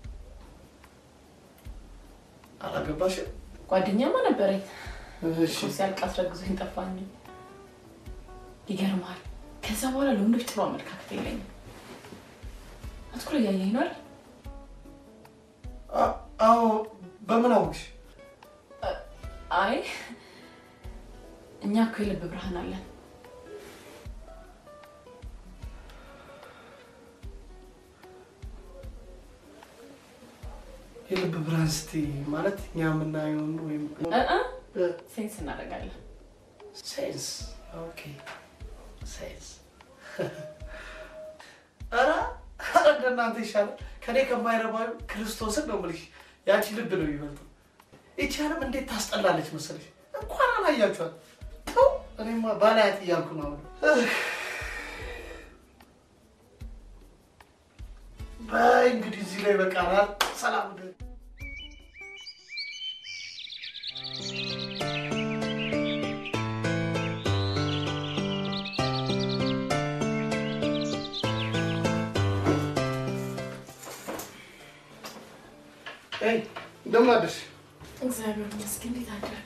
አላገባሽም? ጓደኛማ ነበረኝ። እሺ እኮ ሲያልቅ አስረግዞኝ ጠፋኝ። ይገርማል። ከዛ በኋላ ለወንዶች ጥሩ አመለካከት የለኝም። አትኩሮ እያየኝ ነው አይደል? አ- አዎ በምን አወቅሽ? አይ እኛ እኮ የልብ ብርሃን አለን። የልብ ብርሃን ስትይ ማለት እኛ የምናየውን ወይም እ እ ሴንስ እናደርጋለን። ሴንስ ኦኬ ሴንስ ኧረ ኧረ እንደናንተ ይሻላል። ከኔ ከማይረባዩ ክርስቶስን ነው የምልሽ። ያቺ ልብ ነው የሚበልጠው። ይቺ ዓለም እንዴት ታስጠላለች መሰለሽ። እንኳን አላያችኋት። ተው እኔማ ባላያት እያልኩ ነው አሁን። በይ እንግዲህ እዚህ ላይ በቃናል። ሰላም ደ እንደምን አደርሽ? እግዚአብሔር ይመስገን። እንዴት አደረክ?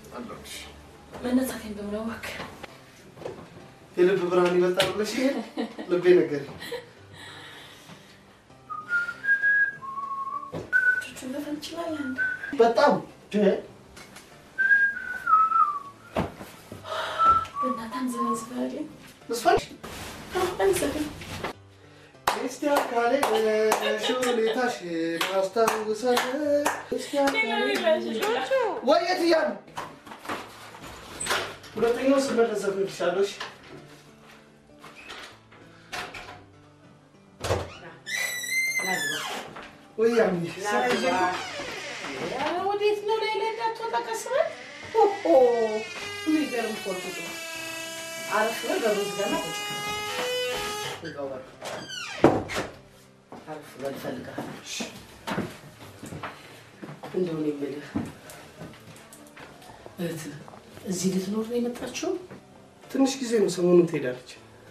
መነሳቴን በምን አወክ? የልብ ብርሃን ይበልጣል ብለሽ ይሄ ልቤ ነገረኝ። ቹቹን መፈን እንችላለን። በጣም ደ- በእናትህ አንዘባዝባልኝ። መስፋሽ አንዘብም እስቲ አካሌ ነሽ ሁኔታሽን አስታውሳለሁ። እስቲ አካሌ ወይ የት እያሉ ሁለተኛው ስመለስ ዘፍንልሻለሁ። እሺ? ወይ ያሚ ወዴት ነው ላይ ላይ እንዳትወጣ ቀስ በል። ኦሆ የሚገርም እኮ ነው። አረፍ በል በሩዝ ገና ቁጭ ይገው በል። አረፍ በል እፈልግሃለሁ። እንደው እኔ የምልህ እህትህ እዚህ ልትኖር ነው የመጣችው? ትንሽ ጊዜ ነው፣ ሰሞኑን ትሄዳለች።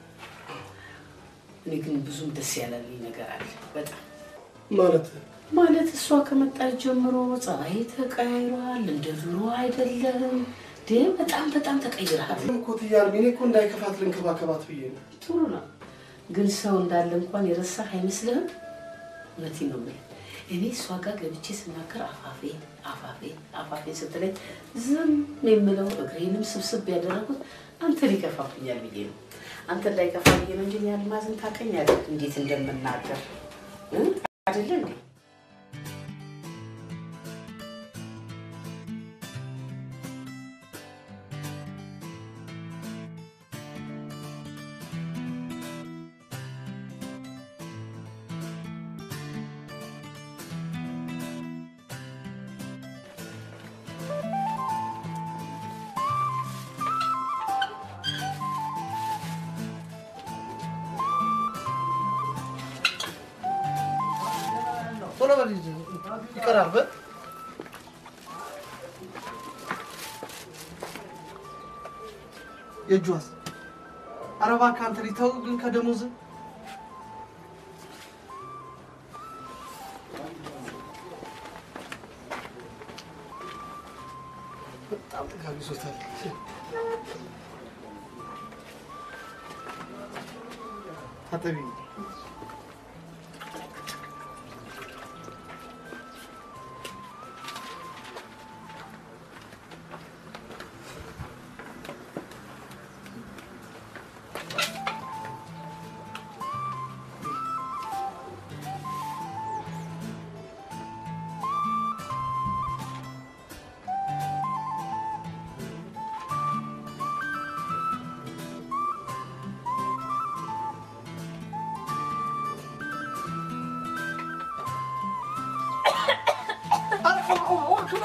እኔ ግን ብዙም ደስ ያላለኝ ነገር አለ በጣም ማለት ማለት እሷ ከመጣች ጀምሮ ፀባይ ተቀያይሯል። እንደ ድሮ አይደለም። ደ በጣም በጣም ተቀይረሃል። ኮት እያልኩ እኔ እኮ እንዳይከፋት ልንከባከባት ብዬ ነው። ጥሩ ነው፣ ግን ሰው እንዳለ እንኳን የረሳህ አይመስልህም? እውነቴን ነው የምልህ። እኔ እሷ ጋር ገብቼ ስናገር አፋፌ አፋፌ አፋፌ ስትለኝ ዝም የምለው እግሬንም ስብስብ ያደረጉት አንተ ሊከፋብኛል ብዬ ነው። አንተ እንዳይከፋ ብዬ ነው እንጂ እኔ አልማዝን ታውቀኛለህ እንዴት እንደምናገር እ? አይደለ እንዴ? ቶሎ በል ልጅ፣ ይቀራል። በል የእጇስ ኧረ እባክህ አንተ ልጅ ተው ግን ከደሞዝ በጣም ጥጋብ ይዞታል። ታጠቢ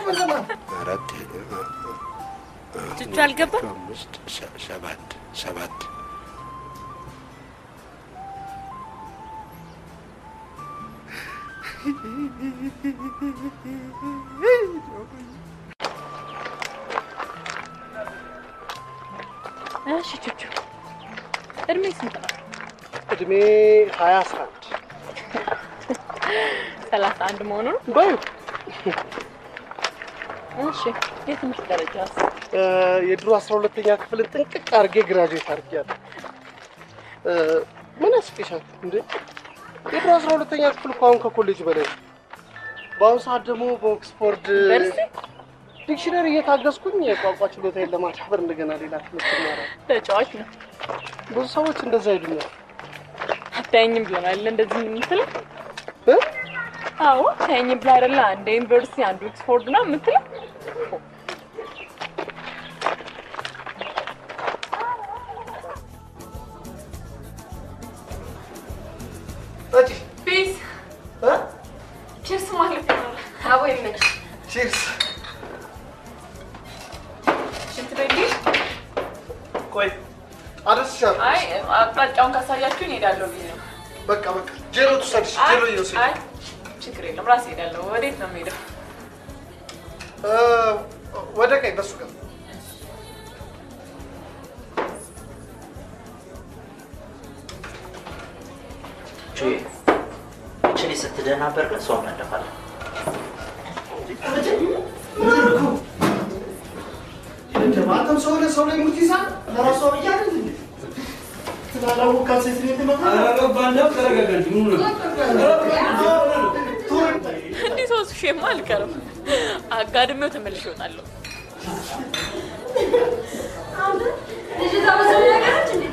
አራት ቹቹ አልገባም? አምስት ሰ- ሰባት ሰባት እሺ ቹቹ እድሜ ስንት ነው? እድሜ ሀያ አስራ አንድ ሰላሳ አንድ መሆኑ ነው። በዩ እሺ የትምህርት ደረጃስ? የድሮ አስራ ሁለተኛ ክፍልን ጥንቅቅ አድርጌ ግራጁዌት አድርጌያለሁ። እ፣ ምን ያስቅሻል እንዴ? የድሮ አስራ ሁለተኛ ክፍል እኮ አሁን ከኮሌጅ በላይ ነው። በአሁኑ ሰዓት ደግሞ በኦክስፎርድ ዲክሽነሪ እየታገዝኩኝ የቋንቋ ችሎታዬን ለማዳበር እንደገና ሌላ ትምህርት እማራለሁ። ተጫዋች ነው። ብዙ ሰዎች እንደዛ ይሉኛል። አታየኝም ብለናል እንደዚህ የምትለው? አዎ አታየኝም ብለህ አይደለ? አንድ ዩኒቨርሲቲ አንዱ ኦክስፎርድ ነው የምትለው? ፒስ ቺርስ ማለት ነው። አቦ ይመች ቺርስ። ሽንት ቤት ልሂድ? ቆይ አደርስሻለሁ። አይ አቅጣጫውን ካሳያችሁኝ እሄዳለሁ ብዬ ነው። በቃ በቃ ጄሮ ትውሰድሽ። አይ ጄሮ እየወሰድሽ አይ ችግር የለም ራሴ እሄዳለሁ። ወዴት ነው የምሄደው? እ፣ ወደ ቀኝ በሱ ጋር ቹዬ እችን ስትደናበር ግን ሰው መለፋለን። አንተም ሰው ለሰው ላይ ሙት ይዛ ለራሷ ብያ ትላላወቃት ሴት ቤት መጣ እንዲህ ሶስት ሺህማ አልቀርም። አጋድሜው ተመልሼ እወጣለሁ። ልጅቷ ብዙ ነገሮች እንዴ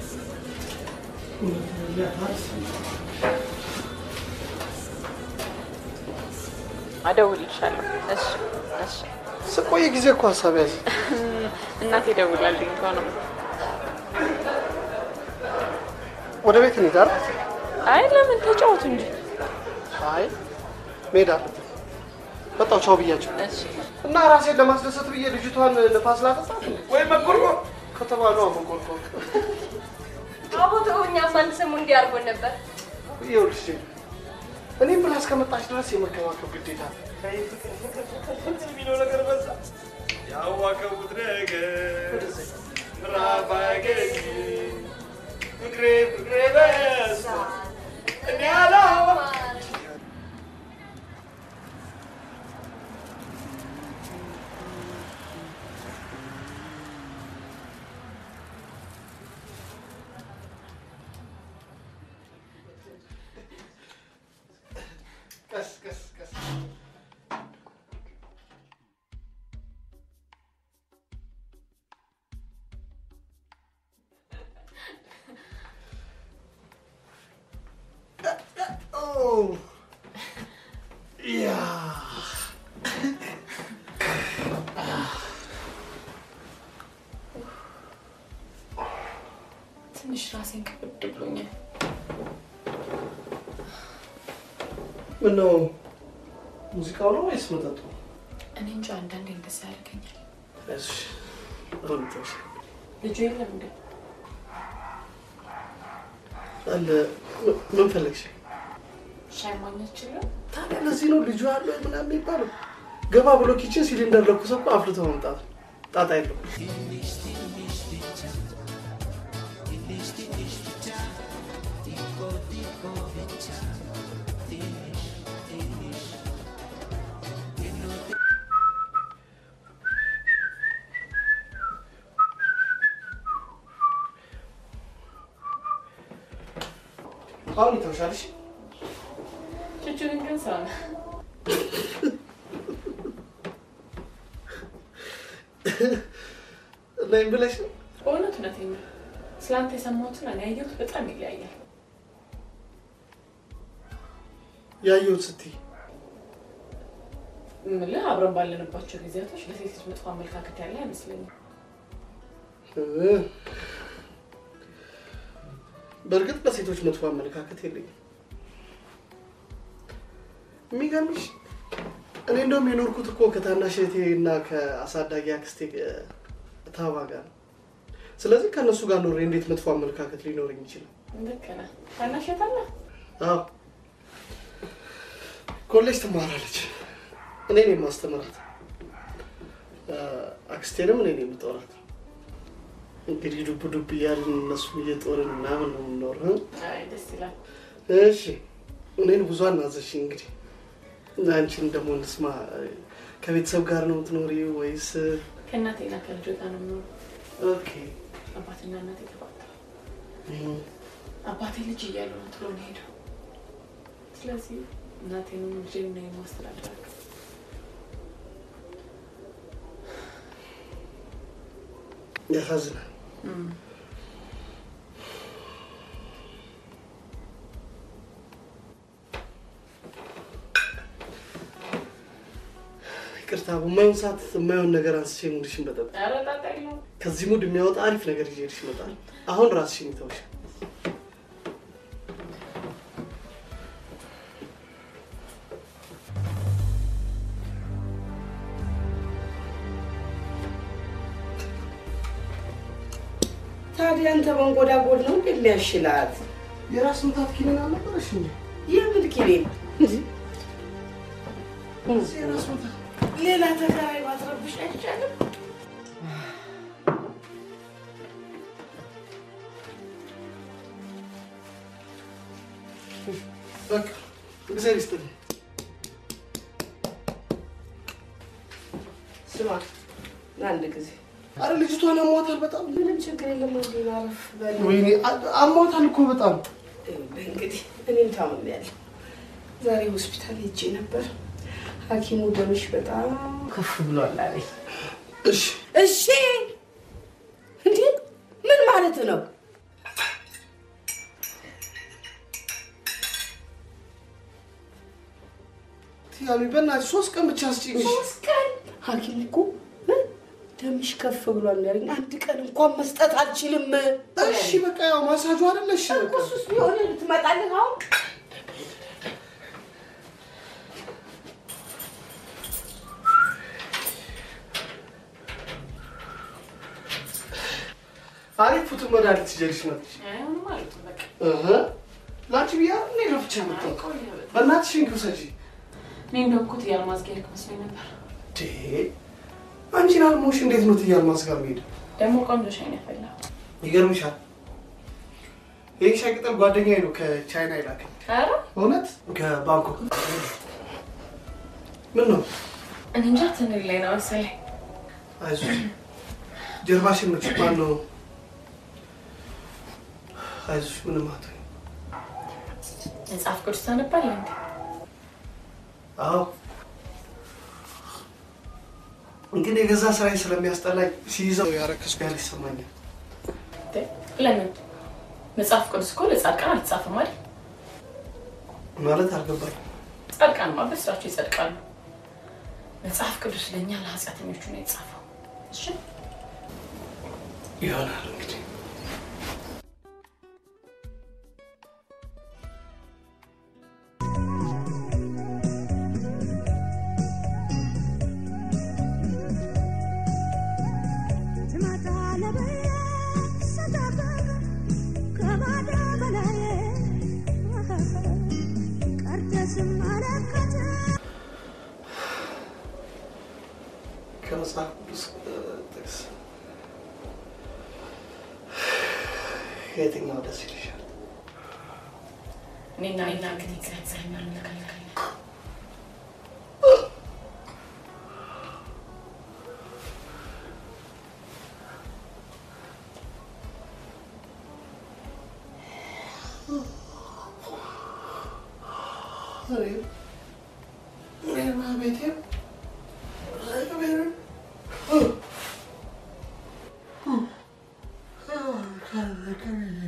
አደውልልሻለሁ። እሺ እሺ። ስቆይ ጊዜ እኮ ሀሳብ ያዝ እናቴ ደውላልኝ እኮ ነው። ወደ ቤት እንሂድ አይደል? አይ ለምን ተጫወቱ እንጂ። አይ መሄድ አለብን። በጣው ቻው ብያቸው እሺ እና ራሴን ለማስደሰት ብዬ ልጅቷን ንፋስ ላጠጣት ወይ መቆርቆር ከተባሉ መቆርቆር አቦ ተውኛ አንድ ሰሞን እንዲህ አድርጎን ነበር። ይኸውልሽ እኔም ብላ እስከመጣች ድረስ የመከባከብ ግዴታ አለ። የሚለው ነገር በዛ ያዋቀቡት ነገር ምዕራፍ አያገኝ ፍቅሬ ፍቅሬ በዛ እኔ አላማ ቀስ ቀስ ቀስ Oh. Yeah. ትንሽ ራሴን ከብድ ብሎኛል። ምነው ሙዚቃው ነው ወይስ መጠጡ? እኔ እንጃ አንዳንዴ እንደዛ ያደርገኛል። እሺ አሁን ተውሽ። ልጁ የለም እንዴ? አለ ምን- ምን ፈለግሽ? ሻይ ማግኘት ይችላል? ታዲያ ለዚህ ነው ልጁ አለ ምናምን የሚባለው። ገባ ብሎ ኪችን ሲሊንደር ለኩሶ እኮ አፍልቶ መምጣት ነው። ጣጣ የለው። አሁን ይተውሻል። እሺ ቹቹን ግን ሰው ነው። ነይም ብለሽ ነው? በእውነት እውነቴን ነው። ስላንተ የሰማሁትና እኔ ያየሁት በጣም ይለያያል። ያየሁት ስትይ ምልህ አብረን ባለንባቸው ጊዜያቶች ለሴት ልጅ መጥፎ አመለካከት ያለ አይመስለኝም። እ፣ በእርግጥ ለሴቶች መጥፎ አመለካከት የለኝም። የሚገርምሽ እኔ እንደውም የኖርኩት እኮ ከታናሽ እህቴ እና ከአሳዳጊ አክስቴ እ፣ ታባ ጋር ነው። ስለዚህ ከእነሱ ጋር ኖሬ እንዴት መጥፎ አመለካከት ሊኖረኝ ይችላል? ልክ ነህ። ታናሽ እህት አለህ? አዎ ኮሌጅ ትማራለች። እኔ ነኝ የማስተምራት። እ፣ አክስቴንም እኔ ነኝ የምጦራት። እንግዲህ ዱብ ዱብ እያልን እነሱን እየጦርን ምናምን ነው የምንኖረው። አይ ደስ ይላል። እሺ እኔን ብዙ አናዘሽኝ። እንግዲህ አንቺን ደግሞ እንስማ። ከቤተሰብ ጋር ነው የምትኖሪ ወይስ? ከእናቴና ከልጆ ጋር ነው የምኖረው። ኦኬ አባትና እናቴ ተፋተዋል። አባቴ ልጅ እያሉ ነው ጥሎ ነው ሄደው። ስለዚህ እናቴንም ልጄን ነው የማስተዳድራቸው። ያሳዝናል። ይቅርታ፣ በማይሆን ሰዓት የማይሆን ነገር አንስቼ ሙድሽን በጠጥ ኧረ ጣጣ የለውም። ከዚህ ሙድ የሚያወጣ አሪፍ ነገር ይዤልሽ እመጣለሁ። አሁን ራስሽን ይተውሽ። ታዲያ አንተ መንጎዳጎድ ነው እንደ የሚያሽላት? የራስ ምታት ኪኒን አልነበረሽ እንዴ? የምን ኪኒን? ሌላ ተከራይ ማትረብሽ አይቻልም? በቃ እግዚአብሔር ይስጥልኝ። ስማ አንድ ጊዜ አረ ልጅቷን አሟታል በጣም። ምንም ችግር የለም። እንዲ አረፍ በል። ወይኔ አ- አሟታል እኮ በጣም። ይኸውልህ እንግዲህ እኔም ታምሜያለሁ። ዛሬ ሆስፒታል ሄጄ ነበር። ሐኪሙ ደምሽ በጣም ከፍ ብሏል አለኝ። እሺ እሺ፣ እንዴ ምን ማለት ነው? ያሉ በእናትሽ ሶስት ቀን ብቻ አስጭኝ። ሶስት ቀን ሐኪሙ እኮ እ ደምሽ ከፍ ብሏል ያለኝ። አንድ ቀን እንኳን መስጠት አልችልም። እሺ በቃ ያው ማሳጁ አይደለ? እሺ በቃ እሱስ ቢሆን ትመጣለህ አሁን አሪፍ ፉት መድኃኒት ይዤልሽ መጥቼ አይሆንም ማለት ነው በቃ እህ ለአንቺ ብያ እኔ ለፍቻ መጣሁ። በእናትሽ እንኪ ውሰጂ። እኔ እንደው እኮ ትያል ማዝጊያ መስሎኝ ነበር። ዴ አንቺን አልሞሽ እንዴት ነው ትያል ማስጋር መሄድ? ደግሞ ቆንጆ ሻይ ነው ያፈላው። ይገርምሻል። ይህ ሻይ ቅጠል ጓደኛዬ ነው ከቻይና ይላከኝ። ኧረ እውነት ከባንኮክ። ምን ነው እኔ እንጃ ትንል ላይ ነው መሰለኝ። አይዞሽ፣ ጀርባሽን ምች ማን ነው? አይዞሽ፣ ምንም አትሆኝ። መጽሐፍ ቅዱስ ታነባለህ እንዴ? አዎ ግን የገዛ ስራዬ ስለሚያስጠላኝ ሲይዘው ያረከስኩ ያህል ይሰማኛል። ለምን? መጽሐፍ ቅዱስ እኮ ለጻድቃን አልተጻፈም አይደል? ማለት አልገባኝ። ጻድቃንማ በስራቸው ይጸድቃሉ። መጽሐፍ ቅዱስ ለእኛ ለኃጢአተኞቹ ነው የተጻፈው። እሺ ይሆናል እንግዲህ ከመጽሐፍ ቅዱስ እ, ጥቅስ የትኛው ደስ ይልሻል? እኔና እኔና ግን እግዚአብሔር እንለካለን። እኔ- እኔማ ቤቴ እግዚአብሔርን እ፣ እ፣ እ፣ ከቤቴ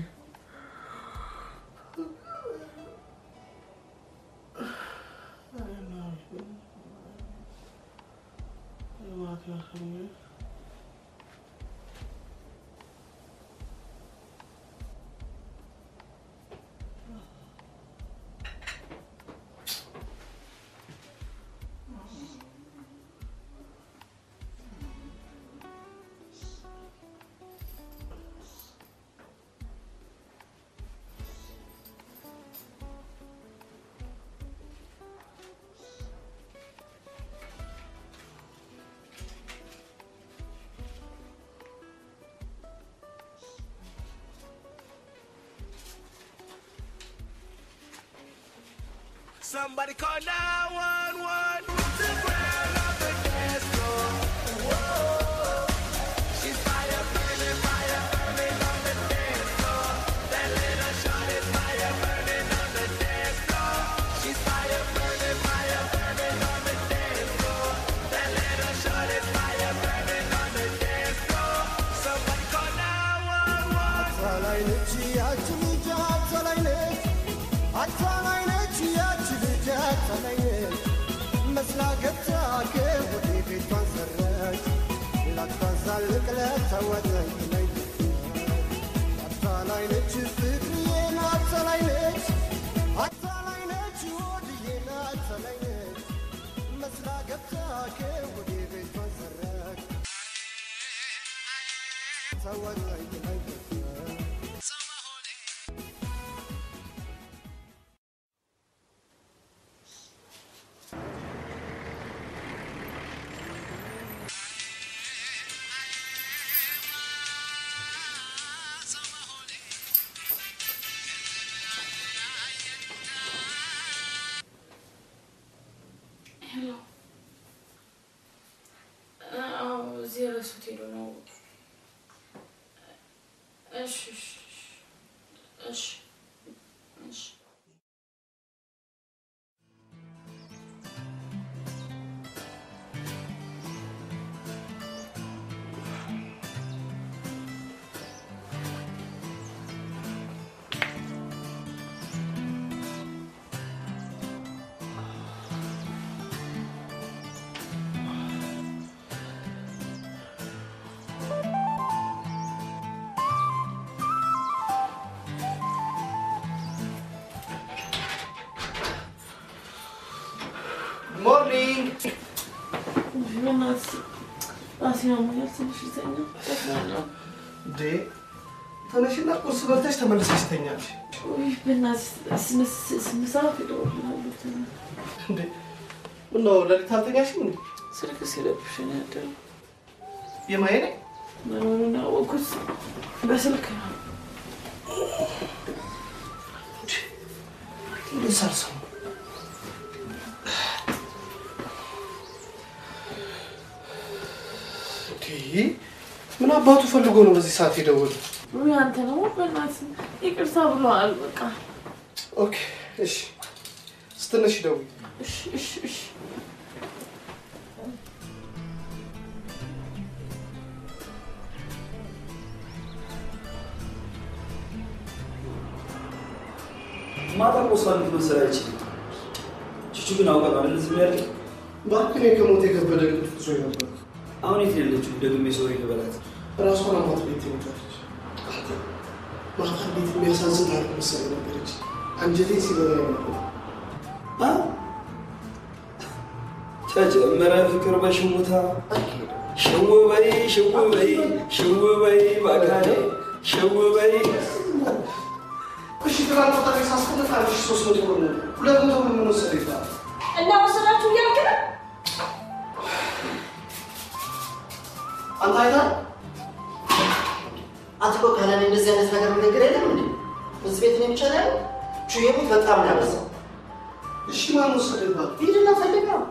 Somebody call 911. The ground on the dance floor. Whoa. She's fire burning, fire burning on the dance floor. That little shot is fire burning on the dance floor. She's fire burning, fire burning on the dance floor. That little shot is fire burning on the dance floor. Somebody call 911. አታላይ ነች ያች ልጅ አታላይ ነች አታላይ ነች ያች ልጅ አታላይ ነች መስላ ገብታ ከወደ ቤቷን ሰረች ላታዛልቅ ለተወጠኝ ላይ አታላይ ነች ፍቅርዬን አታላይ ነች አታላይ ነች ወድዬን አታላይ ነች መስላ ገብታ ከወደ ቤቷን ሰረች ተወጠኝ ላይ ሄሎ። አዎ፣ እዚህ ረሱት ሄዶ ነው። እሺ፣ እሺ፣ እሺ፣ እሺ። ሞርኒንግ በእናትህ ራሴን አሞኛል። ትንሽ ልተኛ። ደክሞኛል። እንዴ ተነሽና ቁርስ በልተሽ ተመልሰሽ ተኛለሽ። ውይ፣ በእናትህ ስምንት ስምንት ሰዓት ይደውልልሃል። ልተኛ። እንዴ ምነው ሌሊት አልተኛሽም እንዴ? ስልክ ሲለብሽ ነው ያደረው። የማየ ነኝ መኖሩን ያወቅሁት በስልክ ነው። እንዴት ሳልሰማ እንዴ ምን አባቱ ፈልጎ ነው በዚህ ሰዓት የደወለው? ውይ፣ አንተ ደግሞ በእናትህ ይቅርታ ብለዋል። በቃ ኦኬ እሺ፣ ስትነሽ ደውይ። እሺ፣ እሺ፣ እሺ። ማታ ቆስላሉት መሰል አይችልም። ቹቹ ግን አውቃ ነው አይደል ዝም ያለ እባክህ እኔ ከሞት የከበደ እንቅልፍ ይዞ ነበር። አሁን የት ነው ያለችው? ደግሜ ሶሪ ልበላት። ራሷን አሟት ቤት ትሞታለች። አንተ ማታ እንዴት የሚያሳዝን ታሪክ መሰለኝ ነበረች። አንጀቴ ሲበላ ነበር። ተጨመረ ፍቅር በሽሙታ ሽው በይ ሽው በይ ሽው በይ ባካኔ ሽው በይ እሺ ትናንት ወጣ ሳስቀምጥ አንድ ሺህ ሦስት መቶ ብር ነው። ሁለት መቶ ብር ምን ወሰደ ይባላል? እና ወሰዳችሁ እያልክ ነው? አንተ አይተሃል? አንተ እኮ ካለ እኔ እንደዚህ አይነት ነገር ነገር የለም እንዴ? እዚህ ቤት ነው ብቻ ነው ቹዬ ቤት በጣም ነው ያበዛው። እሺ ማን ወሰደ ይባላል? ሂድና ፈልግ ነው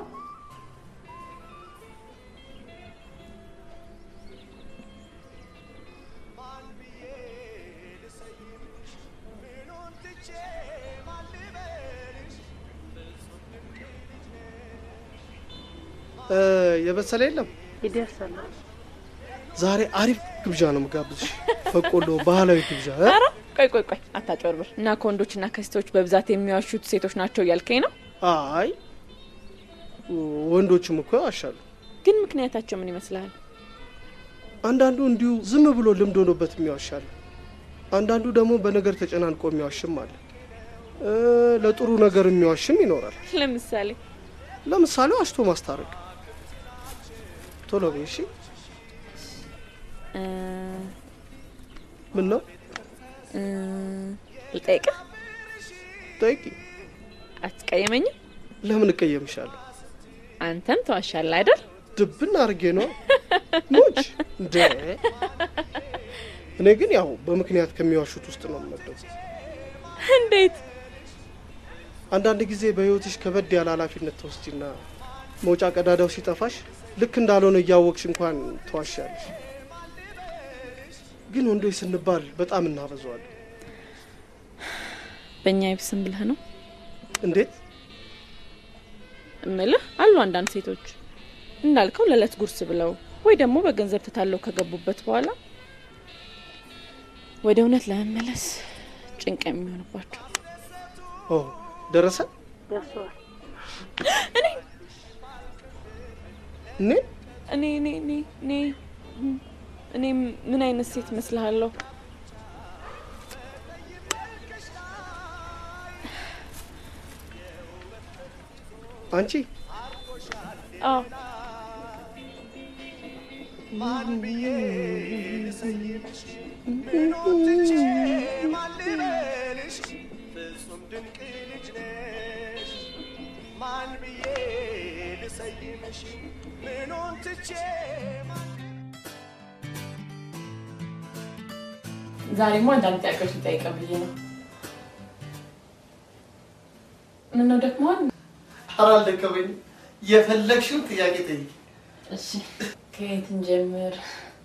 እ የበሰለ የለም። ይደርሳል። ዛሬ አሪፍ ግብዣ ነው የምጋብዝሽ። በቆሎ ባህላዊ ግብዣ እ? ኧረ ቆይ ቆይ ቆይ አታጭበርብር። እና ከወንዶችና ከሴቶች በብዛት የሚዋሹት ሴቶች ናቸው እያልከኝ ነው? አይ ወንዶችም እኮ ያዋሻሉ። ግን ምክንያታቸው ምን ይመስልሃል? አንዳንዱ እንዲሁ ዝም ብሎ ልምድ ሆኖበት የሚዋሻል። አንዳንዱ ደግሞ በነገር ተጨናንቆ የሚዋሽም አለ። እ፣ ለጥሩ ነገር የሚዋሽም ይኖራል። ለምሳሌ ለምሳሌ ዋሽቶ ማስታረቅ። ቶሎ በይ እሺ። እ፣ ምን ነው እ፣ ልጠይቅህ? ጠይቂ። አትቀየመኝም? ለምን እቀየምሻለሁ? አንተም ተዋሻለህ አይደል? ድብን አድርጌ ነው ሙች እንደ እኔ ግን ያው በምክንያት ከሚዋሹት ውስጥ ነው የምመደው። እንዴት? አንዳንድ ጊዜ በህይወትሽ ከበድ ያለ ኃላፊነት ተወስጂና መውጫ ቀዳዳው ሲጠፋሽ ልክ እንዳልሆነ እያወቅሽ እንኳን ተዋሻለሽ። ግን ወንዶች ስንባል በጣም እናበዛዋለን። በእኛ ይብስም ብለህ ነው እንዴት? እምልህ አሉ አንዳንድ ሴቶች እንዳልከው ለዕለት ጉርስ ብለው ወይ ደግሞ በገንዘብ ተታለው ከገቡበት በኋላ ወደ እውነት ለመመለስ ጭንቅ የሚሆንባቸው ኦ ደረሰ ደርሰዋል። እኔ እኔ እኔ እኔ እኔ እኔ ምን አይነት ሴት መስልሃለሁ? አንቺ አዎ ማን ብዬ ልሰይምሽ ማን ልበልሽ ፍጹም ድንቅ ልጅ ነሽ ማን ብዬ ልሰይምሽ ምኑን ትቼ ዛሬማ አንዳንድ ጥያቄዎች ልጠይቅህ ብዬ ነው። ምነው ደክመዋል? ኧረ አልደከመኝም። የፈለግሽውን ጥያቄ ጠይቂ። እሺ ከየት እንጀምር?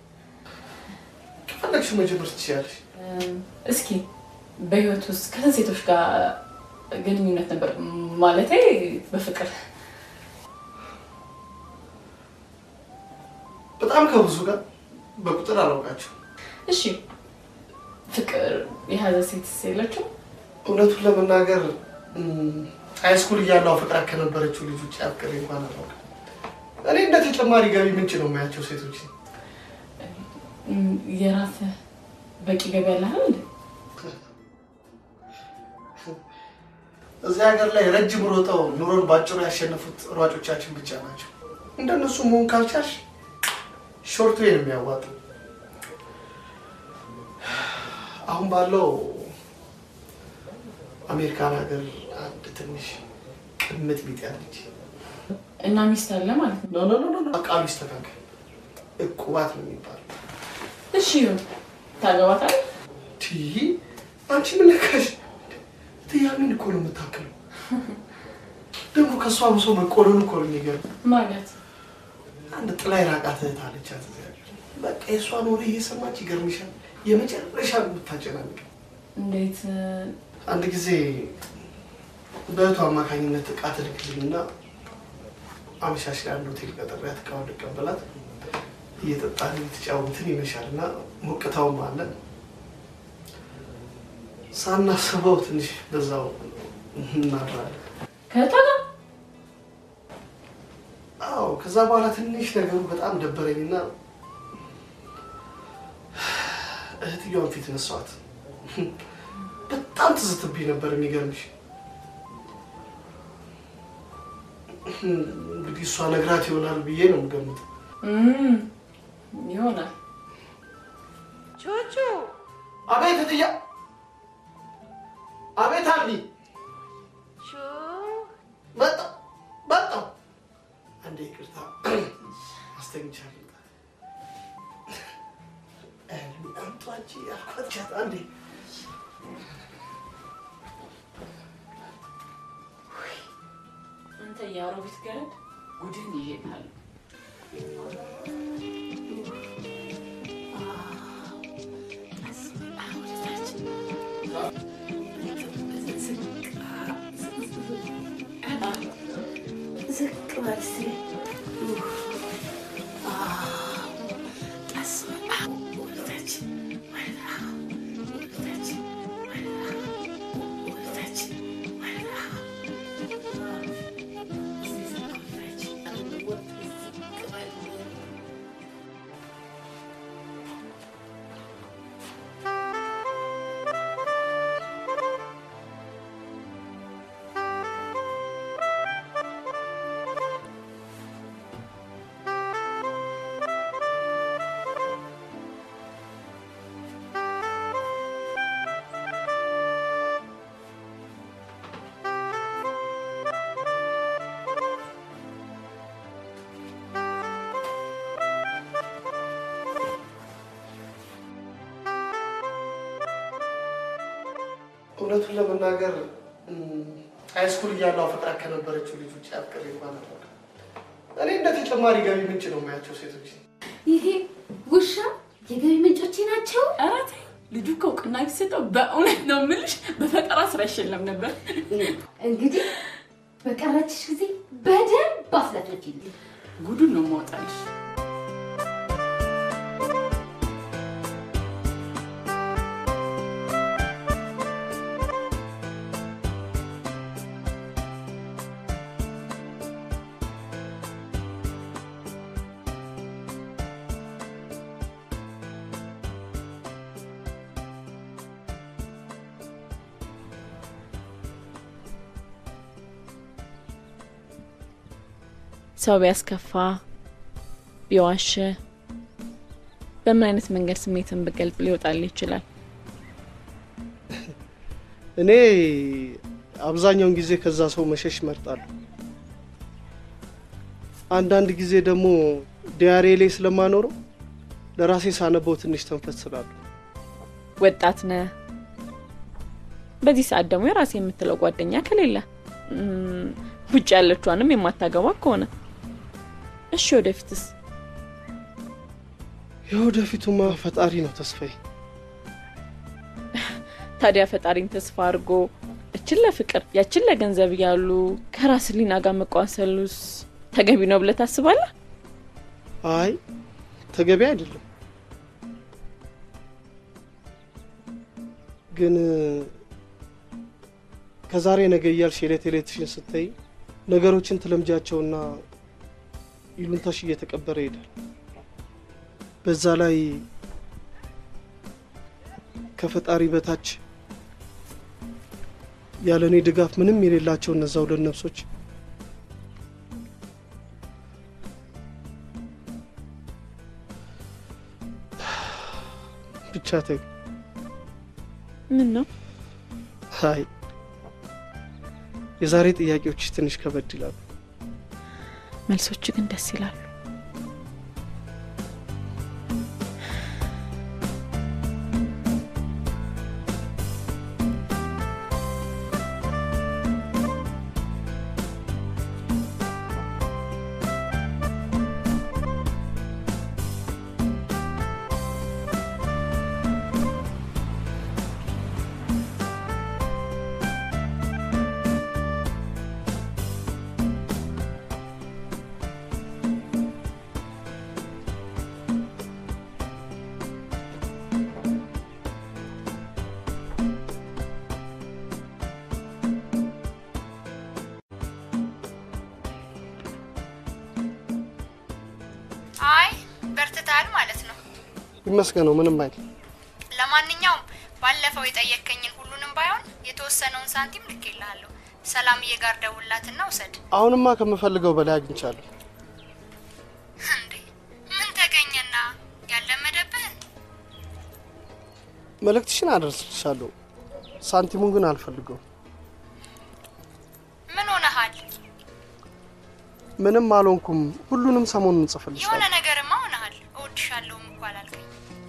ከፈለግሽው መጀመር ትችያለሽ። እም፣ እስኪ በህይወት ውስጥ ከስንት ሴቶች ጋር ግንኙነት ነበር? ማለቴ በፍቅር በጣም ከብዙ ጋር በቁጥር አላውቃቸው። እሺ ፍቅር የያዘ ሴት የለችው? እውነቱን ለመናገር ሃይስኩል እያለሁ አፈቅራት ከነበረችው ልጅ ውጭ አፍቅሬ እንኳን አላውቅም። እኔ እንደ ተጨማሪ ገቢ ምንጭ ነው የማያቸው ሴቶች። እም፣ የራስህ በቂ ገቢ ያለህ እንዴ? እዚህ ሀገር ላይ ረጅም ሮጠው ኑሮን ባጭሩ ያሸነፉት ሯጮቻችን ብቻ ናቸው። እንደነሱ መሆን ካልቻልሽ ሾርት ዌይ ነው የሚያዋጣው። አሁን ባለው አሜሪካን ሀገር አንድ ትንሽ ቅምጥ ቢጤ አለች። እና ሚስት አለ ማለት ነው? ኖ ኖ ኖ ኖ ቃሉ ይስተካከል። እቁባት ነው የሚባለው። እሺ ይሁን። ታገባታለህ? ትይ አንቺ ምን ነካሽ? ትያሚን እኮ ነው የምታክለው። ደግሞ ከእሷ ብሶ መቆለሉ እኮ ነው የሚገርም። ማለት አንድ ጥላ የራቃት እህት አለቻት እዚህ ሀገር። በቃ የእሷን ወሬ እየሰማች ይገርምሻል፣ የመጨረሻ ነው የምታጨናንቅ። እንዴት? አንድ ጊዜ በእህቱ አማካኝነት እቃ ትልክልኝና አመሻሽ ላይ አንድ ሆቴል ቀጠሪያት እቃውን ልቀበላት እየጠጣን እየተጫወትን ይመሻል እና ሞቅታውም አለ። ሳናስበው ትንሽ በዛው እናድራለን። ከእህቷ ጋር አዎ። ከዛ በኋላ ትንሽ ነገሩ በጣም ደበረኝና እህትየዋን ፊት ነሷት። በጣም ትዝትብኝ ነበር። የሚገርምሽ እንግዲህ እሷ ነግራት ይሆናል ብዬ ነው የምገምተው። እም፣ ይሆናል። ቹቹ አቤት እትያ፣ አቤት አሊ፣ መጣሁ መጣሁ። አንዴ ይቅርታ አስተኝቻለሁ። አምጧ አንቺ ያልኳት ቻት አንዴ አንተ የአሮጊት ገረድ ጉድህን ይዤልሃለሁ። ዝቅ በል እስኪ። ቀስ በል። ወደታች ወደታች ወደታች እውነቱን ለመናገር እም፣ ሃይስኩል እያለሁ አፈቅራ ከነበረችው ልጅ ውጭ አፍቅሬ እንኳን አላውቅም። እኔ እንደ ተጨማሪ ገቢ ምንጭ ነው የማያቸው ሴቶች። ይሄ ውሻ የገቢ ምንጮቼ ናቸው። ኧረ ተይ፣ ልጁ እኮ እውቅና ቢሰጠው በእውነት ነው የምልሽ በፈጠራ ስራ ይሸለም ነበር። እንግዲህ በቀረችሽ ጊዜ በደንብ አስለፍልፊልኝ። ጉዱን ነው የማወጣልሽ። ሰው ቢያስከፋ ቢዋሽ በምን አይነት መንገድ ስሜትን ብገልጽ ሊወጣል ይችላል? እኔ አብዛኛውን ጊዜ ከዛ ሰው መሸሽ እመርጣለሁ። አንዳንድ ጊዜ ደግሞ ዲያሬ ላይ ስለማኖረው ለራሴ ሳነበው ትንሽ ተንፈስ ስላለሁ ወጣት ነህ። በዚህ ሰዓት ደግሞ የራሴ የምትለው ጓደኛ ከሌለ እም፣ ውጭ ያለችዋንም የማታገባ ከሆነ እሺ፣ ወደፊትስ? የወደፊቱማ ፈጣሪ ነው ተስፋዬ። ታዲያ ፈጣሪን ተስፋ አድርጎ እችን ለፍቅር ያችን ለገንዘብ እያሉ ከራስ ሊና ጋር መቋሰሉስ ተገቢ ነው ብለህ ታስባለህ? አይ ተገቢ አይደለም። ግን ከዛሬ ነገ እያልሽ የዕለት ዕለትሽን ስታይ ነገሮችን ትለምጃቸውና ይሉንታሽ እየተቀበረ ይሄዳል። በዛ ላይ ከፈጣሪ በታች ያለ እኔ ድጋፍ ምንም የሌላቸው እነዛ ሁለት ነፍሶች ብቻ ተይ። ምን ነው አይ የዛሬ ጥያቄዎች ትንሽ ከበድ ይላሉ። መልሶች ግን ደስ ይላሉ። አይ በርትታል ማለት ነው። ይመስገነው ምንም አይደል። ለማንኛውም ባለፈው የጠየከኝን ሁሉንም ባይሆን የተወሰነውን ሳንቲም ልኬልሃለሁ። ሰላምዬ ጋር ደውላትና ውሰድ። አሁንማ ከምፈልገው በላይ አግኝቻለሁ። እንዴ ምን ተገኘና ያለመደብህን? መልእክትሽን አደርስልሻለሁ። ሳንቲሙን ግን አልፈልገውም። ምን ሆነሃል? ምንም አልሆንኩም። ሁሉንም ሰሞኑን የሆነ እንጽፍልሻለሁ። ነገርማ ሆነሃል። እወድሻለሁም እኮ አላልከኝ።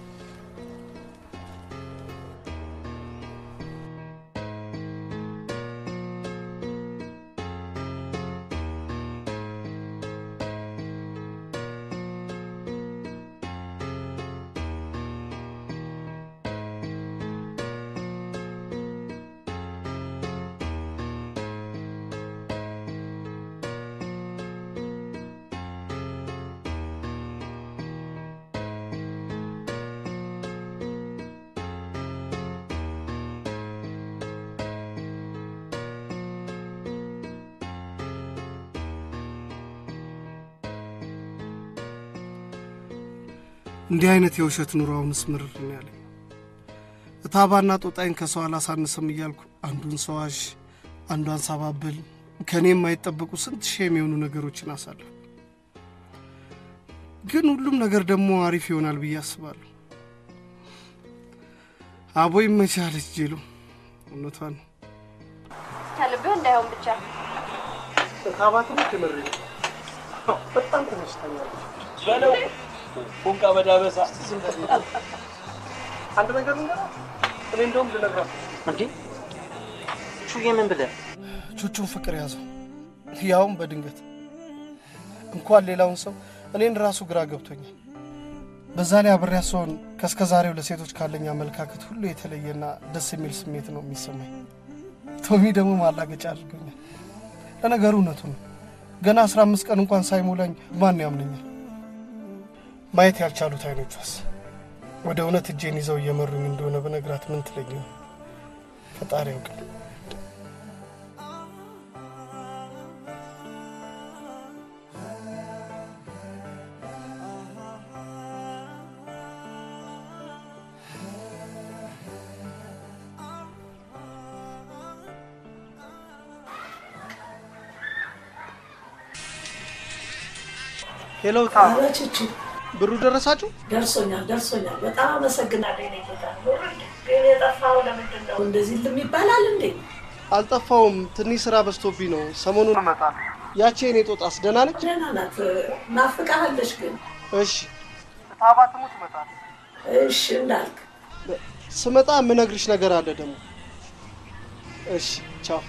እንዲህ አይነት የውሸት ኑሮ አሁንስ ምርር ነው ያለኝ። እታባና ጦጣይን ከሰው አላሳንስም እያልኩ አንዱን ሰዋሽ አንዷን ሳባብል ከእኔ የማይጠበቁ ስንት ሺህ የሚሆኑ ነገሮችን አሳለሁ። ግን ሁሉም ነገር ደግሞ አሪፍ ይሆናል ብዬ አስባለሁ። አቦ ይመቻለች ጄሎ፣ እውነቷን ነው። ከልብህ እንዳይሆን ብቻ እታባ ትንሽ የምሬ ነው። በጣም ተመችታኛለች። በለው ፎንቃ በዳበሳ አንድ ነገር ልንገራት፣ እኔ እንደውም ልነግራት እንዴ ቹዬ ምን ብለህ ቹቹን ፍቅር ያዘው፣ ያውም በድንገት እንኳን ሌላውን ሰው እኔን ራሱ ግራ ገብቶኛል። በዛ ላይ አብሬያት ስሆን ከእስከ ዛሬው ለሴቶች ካለኝ አመለካከት ሁሉ የተለየና ደስ የሚል ስሜት ነው የሚሰማኝ። ቶሚ ደግሞ ማላገጫ አድርጎኛል። ለነገሩ እውነቱ ነው። ገና አስራ አምስት ቀን እንኳን ሳይሞላኝ ማን ያምነኛል? ማየት ያልቻሉት አይኖቿስ ወደ እውነት እጄን ይዘው እየመሩኝ እንደሆነ በነግራት ምን ትለኝ ይሆን? ፈጣሪ ያውቃል። ሄሎ ኧረ ቹቹ ብሩ ደረሳችሁ? ደርሶኛል ደርሶኛል። በጣም አመሰግናለሁ የእኔ ጌታ። ግን የጠፋው ለምንድን ነው? እንደዚህ ልም ይባላል እንዴ? አልጠፋውም። ትንሽ ስራ በዝቶብኝ ነው። ሰሞኑን እመጣለሁ። ያቺ የኔ ጦጣስ ደህና ነች? ደህና ናት። ናፍቃሃለች ግን። እሺ ታባት ሙት እመጣለሁ። እሺ እንዳልክ ስመጣ የምነግርሽ ነገር አለ ደግሞ። እሺ ቻው።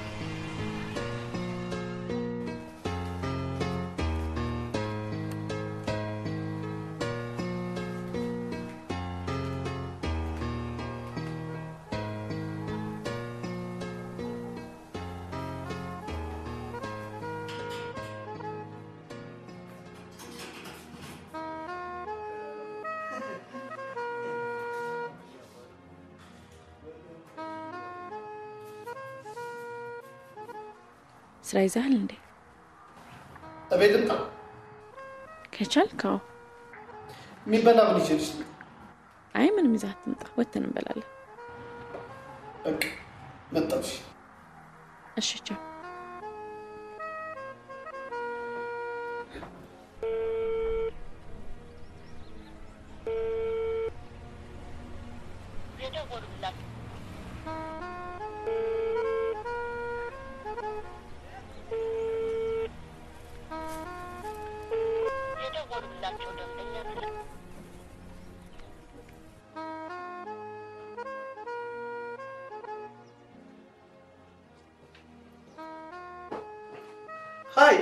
ስራ ይዛሃል እንዴ? እቤት ልምጣ? ከቻልክ አዎ። የሚበላ ምን ይችልሽ? አይ ምንም ይዘህ አትምጣ፣ ወጥተን እንበላለን። በቃ መጣሽ። እሺ ቻው። የደወሉላቸው ደንበኛ ስልክ ሀይ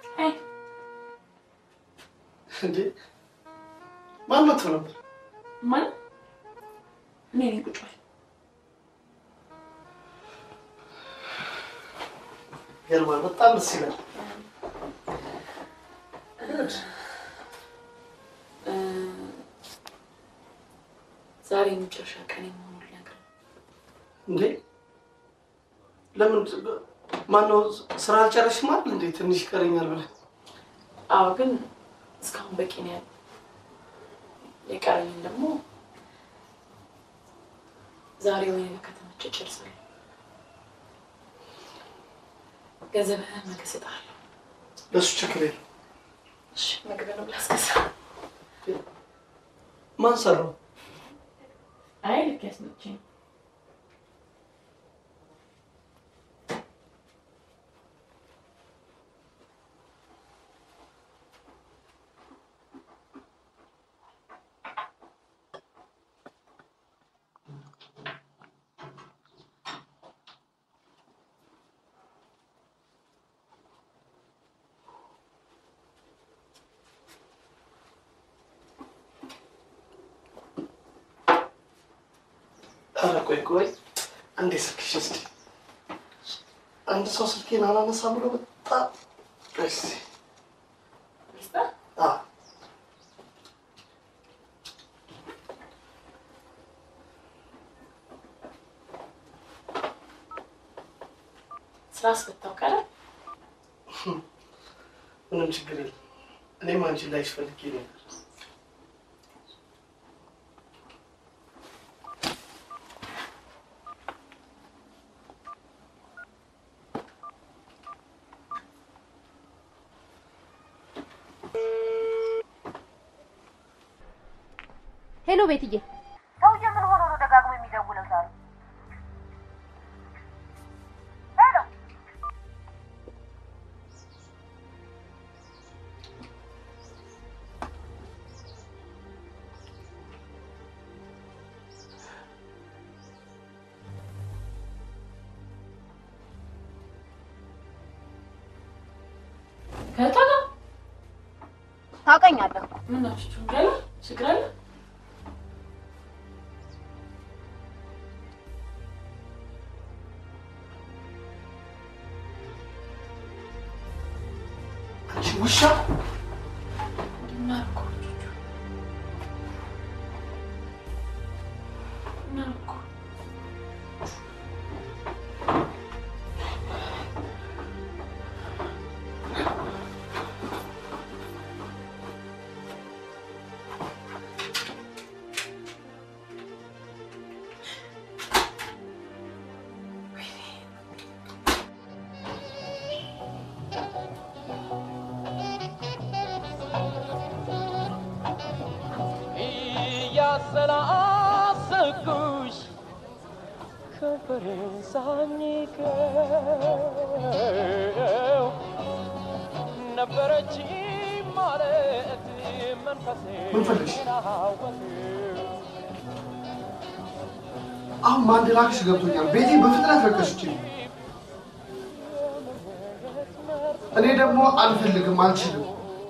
እንዴ ማን መጥቶ ነበር? ማን? እኔ ነኝ። ቁጭ በል። ገርማል። በጣም ደስ ይላል። እ፣ ዛሬ የመጨረሻ ቀን መሆኑን ልነግርህ እንዴ ለምን ማነው ስራ አልጨረስሽም አይደል እንዴ? ትንሽ ይቀረኛል ብለህ አዎ፣ ግን እስካሁን በቂ ነው ያለው። የቀረኝን ደግሞ ዛሬ ወይ ከተመቸ ጨርሳለሁ። ገንዘብህን ነገ እሰጥሃለሁ። ለእሱ ችግር የለም። እሺ፣ ምግብንም ላስገዛ። ማን ሰራው? አይ ልክ ያስመቸኝ ኧረ ቆይ ቆይ አንዴ ስልክሽ እስኪ አንድ ሰው ስልኬን አላነሳ ብሎ በጣም እስኪ አዎ ስራ አስፈታው ካለ ምንም ችግር የለም። እኔም አንቺን ላይሽ ፈልጌ ነበር። ሄሎ ቤትዬ፣ ሰውዬ ምን ሆኖ ነው ደጋግሞ የሚደውለው ዛሬ? ሄሎ ከእህቷ ጋር ታውቀኛለህ። ምን ናችሁ? ችግር አለ? ችግር አለ? አንቺ ውሻ ምን አልኩ? ምን አልኩ? እያሰላሰኩሽ ከንፈሬን ሳኝከው ነበረች ማለት መንፈሴ ምን ፈለግሽ? ናወቅ አሁን ማን ላክሽ ገብቶኛል። ቤቴ በፍጥነት ረከሽችኝ። እኔ ደግሞ አልፈልግም፣ አልችልም።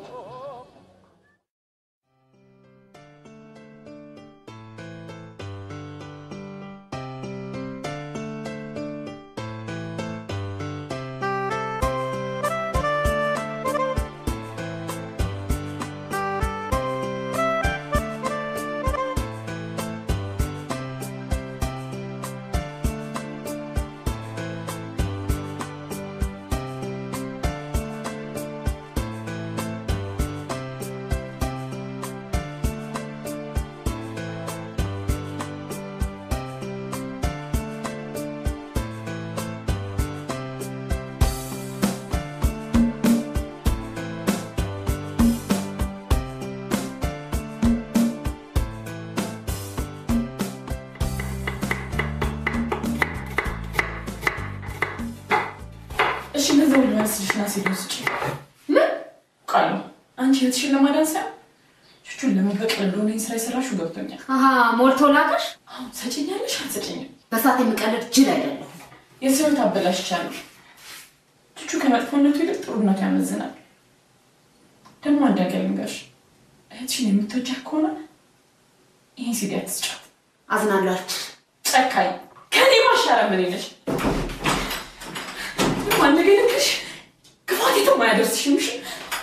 እሺ ገንዘቡ ልመልስልሽና ሲል ውስጭ ምን ቃሉ አንቺ ህይወትሽን ለማዳን ሳይሆን ቹቹን ለመበቀል እንደሆነ ይህን ስራ የሰራሽው ገብቶኛል። አሀ ሞልቶ ላከሽ? አሁን ሰጭኛለሽ አልሰጭኝም? በሳት የምቀልድ ጅል አይደለሁ። የሰው ህይወት አበላሽቻለሁ። ቹቹ ከመጥፎነቱ ይልቅ ጥሩነቱ ያመዝናል። ደግሞ አንድ ነገር ልንገርሽ፣ እህትሽን የምትወጃት ከሆነ ይህን ሲዲ አትስጫት። አዝናላችሁ። ጨካኝ ከኔ ማሻረ ምን ነሽ? አንድ ነገር ልንገርሽ፣ ክፋት የትም አያደርስሽም። እሺ?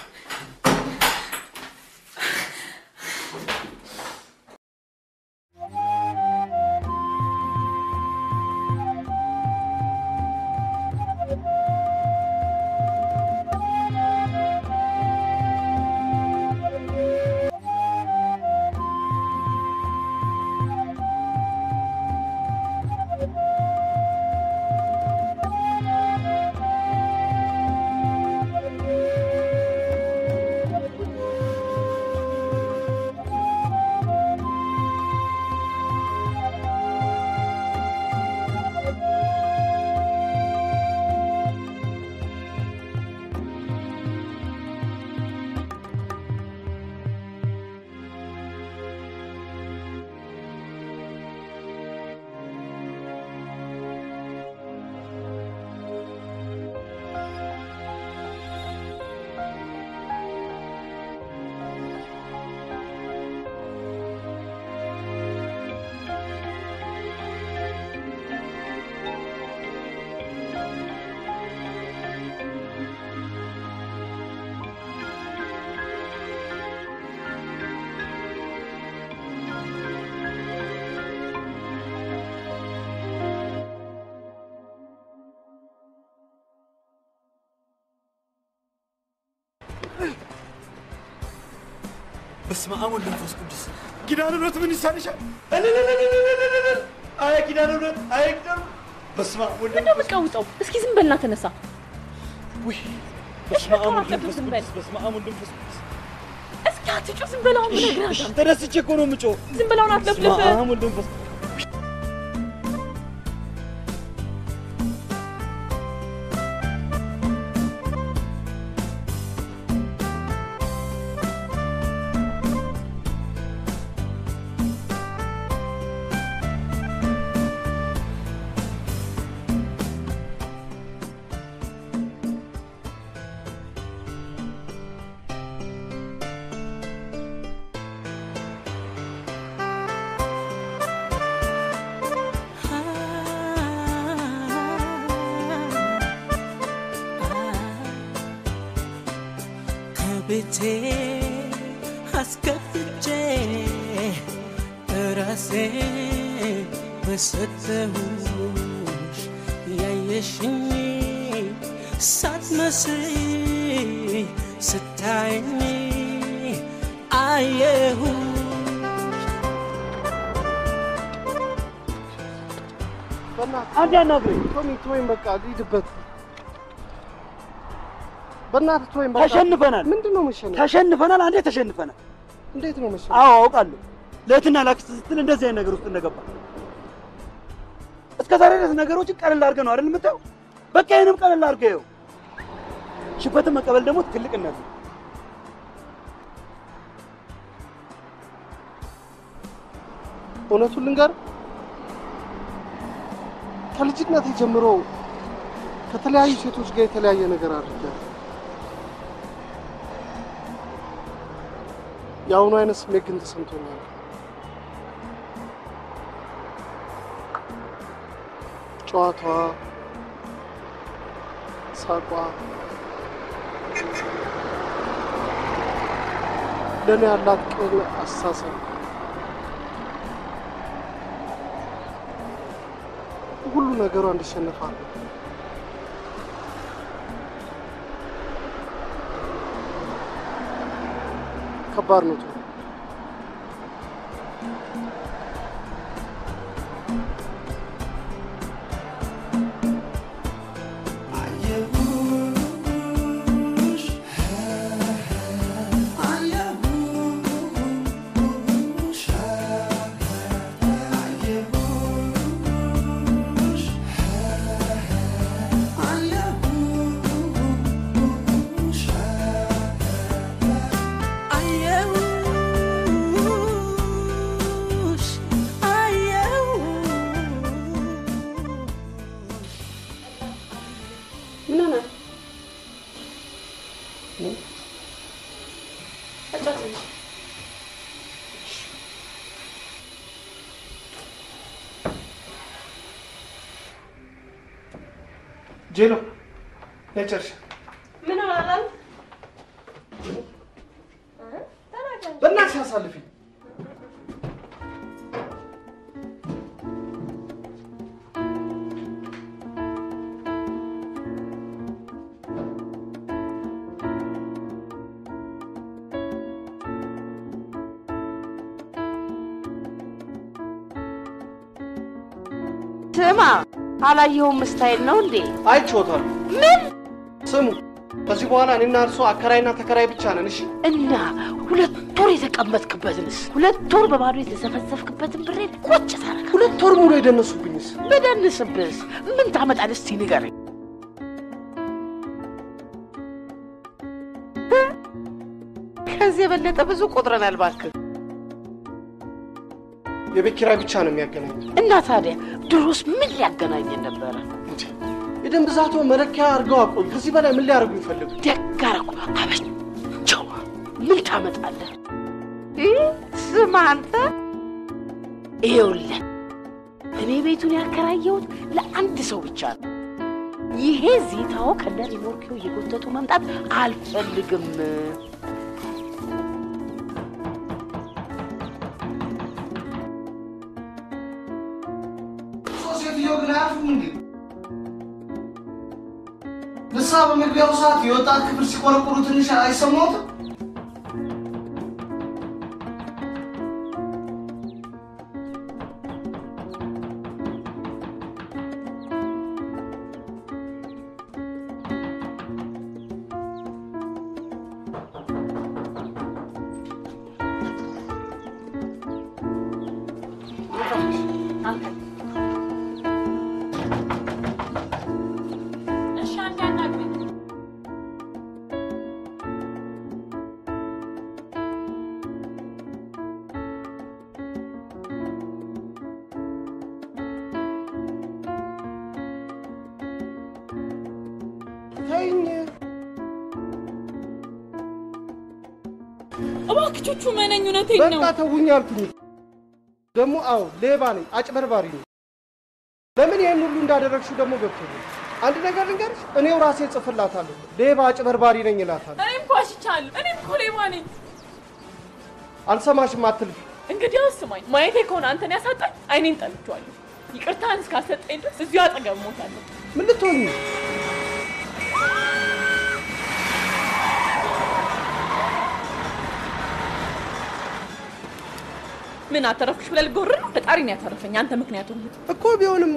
በስመ አብ ወወልድ ወመንፈስ ቅዱስ ኪዳነ ምሕረት ምን ይሳንሻል? እልልልልልልልል! አይ ኪዳነ ምሕረት አይ ኪዳነ በስመ አብ ወወልድ ምንድነው የምትቀውጠው? እስኪ ዝም በልና ተነሳ። ውይ በስመ አብ ወወልድ ተረጋጋ፣ ወመንፈስ ዝም በል። ቅዱስ በስመ አብ ወወልድ ወመንፈስ ቅዱስ እስኪ አትጩህ፣ ዝም በል አሁን እነግርሃለሁ። ተደስቼ እኮ ነው የምጮህ። ዝም በል አሁን በስመ አትለፍልፍ። አብ ወወልድ ወመንፈስ ቤቴ አስከፍቼ ራሴ በሰጠሁሽ ያየሽኝ ሳትመስይ ስታይኝ አየሁ አንድ ያናግረኝ ቶሚ ቶይም በቃ ልሂድበት በእናትህ ቶይም በቃ ተሸንፈናል። ምንድን ነው መሸነፍ ተሸንፈናል። አንዴ ተሸንፈናል። እንዴት ነው መሸነፍ አዎ አውቃለሁ። ለእህትና ላክስት ስትል እንደዚህ አይነት ነገር ውስጥ እንደገባ እስከ ዛሬ ድረስ ነገሮችን ቀለል አድርገህ ነው አይደል የምታየው? በቃ ይህንም ቀለል አድርገህ ይኸው። ሽበትን መቀበል ደግሞ ትልቅነት ነው። እውነቱን ልንገር ከልጅነቴ ጀምሮ ከተለያዩ ሴቶች ጋር የተለያየ ነገር አድርጌያለሁ። የአሁኑ አይነት ስሜት ግን ተሰምቶኛል። ጨዋታዋ፣ ሳቋ ለእኔ ያላት ቅን አስተሳሰብ ሁሉ ነገሯ እንዲሸነፋል ከባድ ነው። ቶሎ ምን ሆነ? አጫውተኝ። ጄሎ ነጨርሽ ምን ሆናል? በእናትሽ አሳልፊኝ። ስማ፣ አላየኸውም ስታይል ነው እንዴ? አይቼዎታል። ምን ስሙ፣ ከዚህ በኋላ እኔና እርሶ አከራይና ተከራይ ብቻ ነን። እሺ እና ሁለት ወር የተቀመጥክበትንስ ሁለት ወር በባዶ የተዘፈዘፍክበትን ብሬን ቁጭ ታረጋ። ሁለት ወር ሙሉ የደነሱብኝስ በደንስብስ ምን ታመጣለህ? እስቲ ንገረኝ። ከዚህ የበለጠ ብዙ ቆጥረናል እባክህ። የቤት ኪራይ ብቻ ነው የሚያገናኝ። እና ታዲያ ድሮስ ምን ሊያገናኘን ነበረ? የደም ብዛቶ መለኪያ አድርገው አቆዩ። ከዚህ በላይ ምን ሊያደርጉ ይፈልጉ? ደግ አደረጉ። አበቸው። ምን ታመጣለህ? ይህ ስማ አንተ፣ ይኸውልህ እኔ ቤቱን ያከራየሁት ለአንድ ሰው ብቻ ነው። ይሄ ዚታው ከነ ሪሞርኪው እየጎተቱ መምጣት አልፈልግም። እርሶ ሴትዮ ግን አያርፉም እንዴ? ንስሐ በመግቢያው ሰዓት የወጣት ክፍል ሲቆረቁሩ ትንሽ አይሰማዎትም? እሺ አንዴ አናግረኝ። ተይኝ። እባክህ ቹቹ መነኝ፣ እውነቴን ነው። በቃ ተውኝ አልኩኝ። ደግሞ አዎ ሌባ ነኝ፣ አጭበርባሪ ነኝ። ለምን ይህን ሁሉ እንዳደረግሽው ደግሞ ገብቶኛል። አንድ ነገር ልንገርሽ፣ እኔው ራሴ ጽፍላታለሁ። ሌባ አጭበርባሪ ነኝ እላታለሁ። እኔም እኮ አሽቻለሁ። እኔም እኮ ሌባ ነኝ። አልሰማሽም አትልፊ። እንግዲህ ስማኝ፣ ማየቴ ከሆነ አንተን ያሳጣኝ አይኔን ጠልቼዋለሁ። ይቅርታህን እስካሰጠኝ ድረስ እዚሁ አጠገብ እሞታለሁ። ምን ልትሆኚ? ምን አተረፍኩሽ ብለህ ልትጎርር ነው? ፈጣሪ ነው ያተረፈኝ አንተ ምክንያቱ እኮ ቢሆንም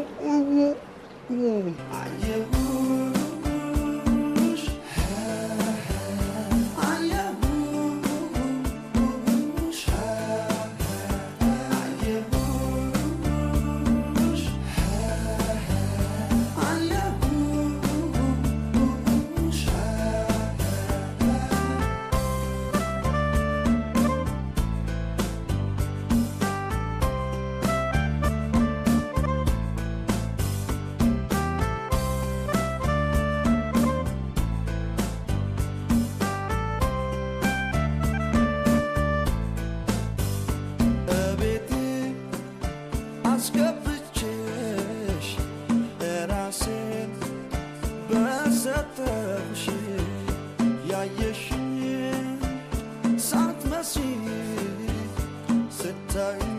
እቤቴ አስገብቼሽ ራሴን በሰጠሁሽ ያየሽኝ ሳትመስይ ስታይ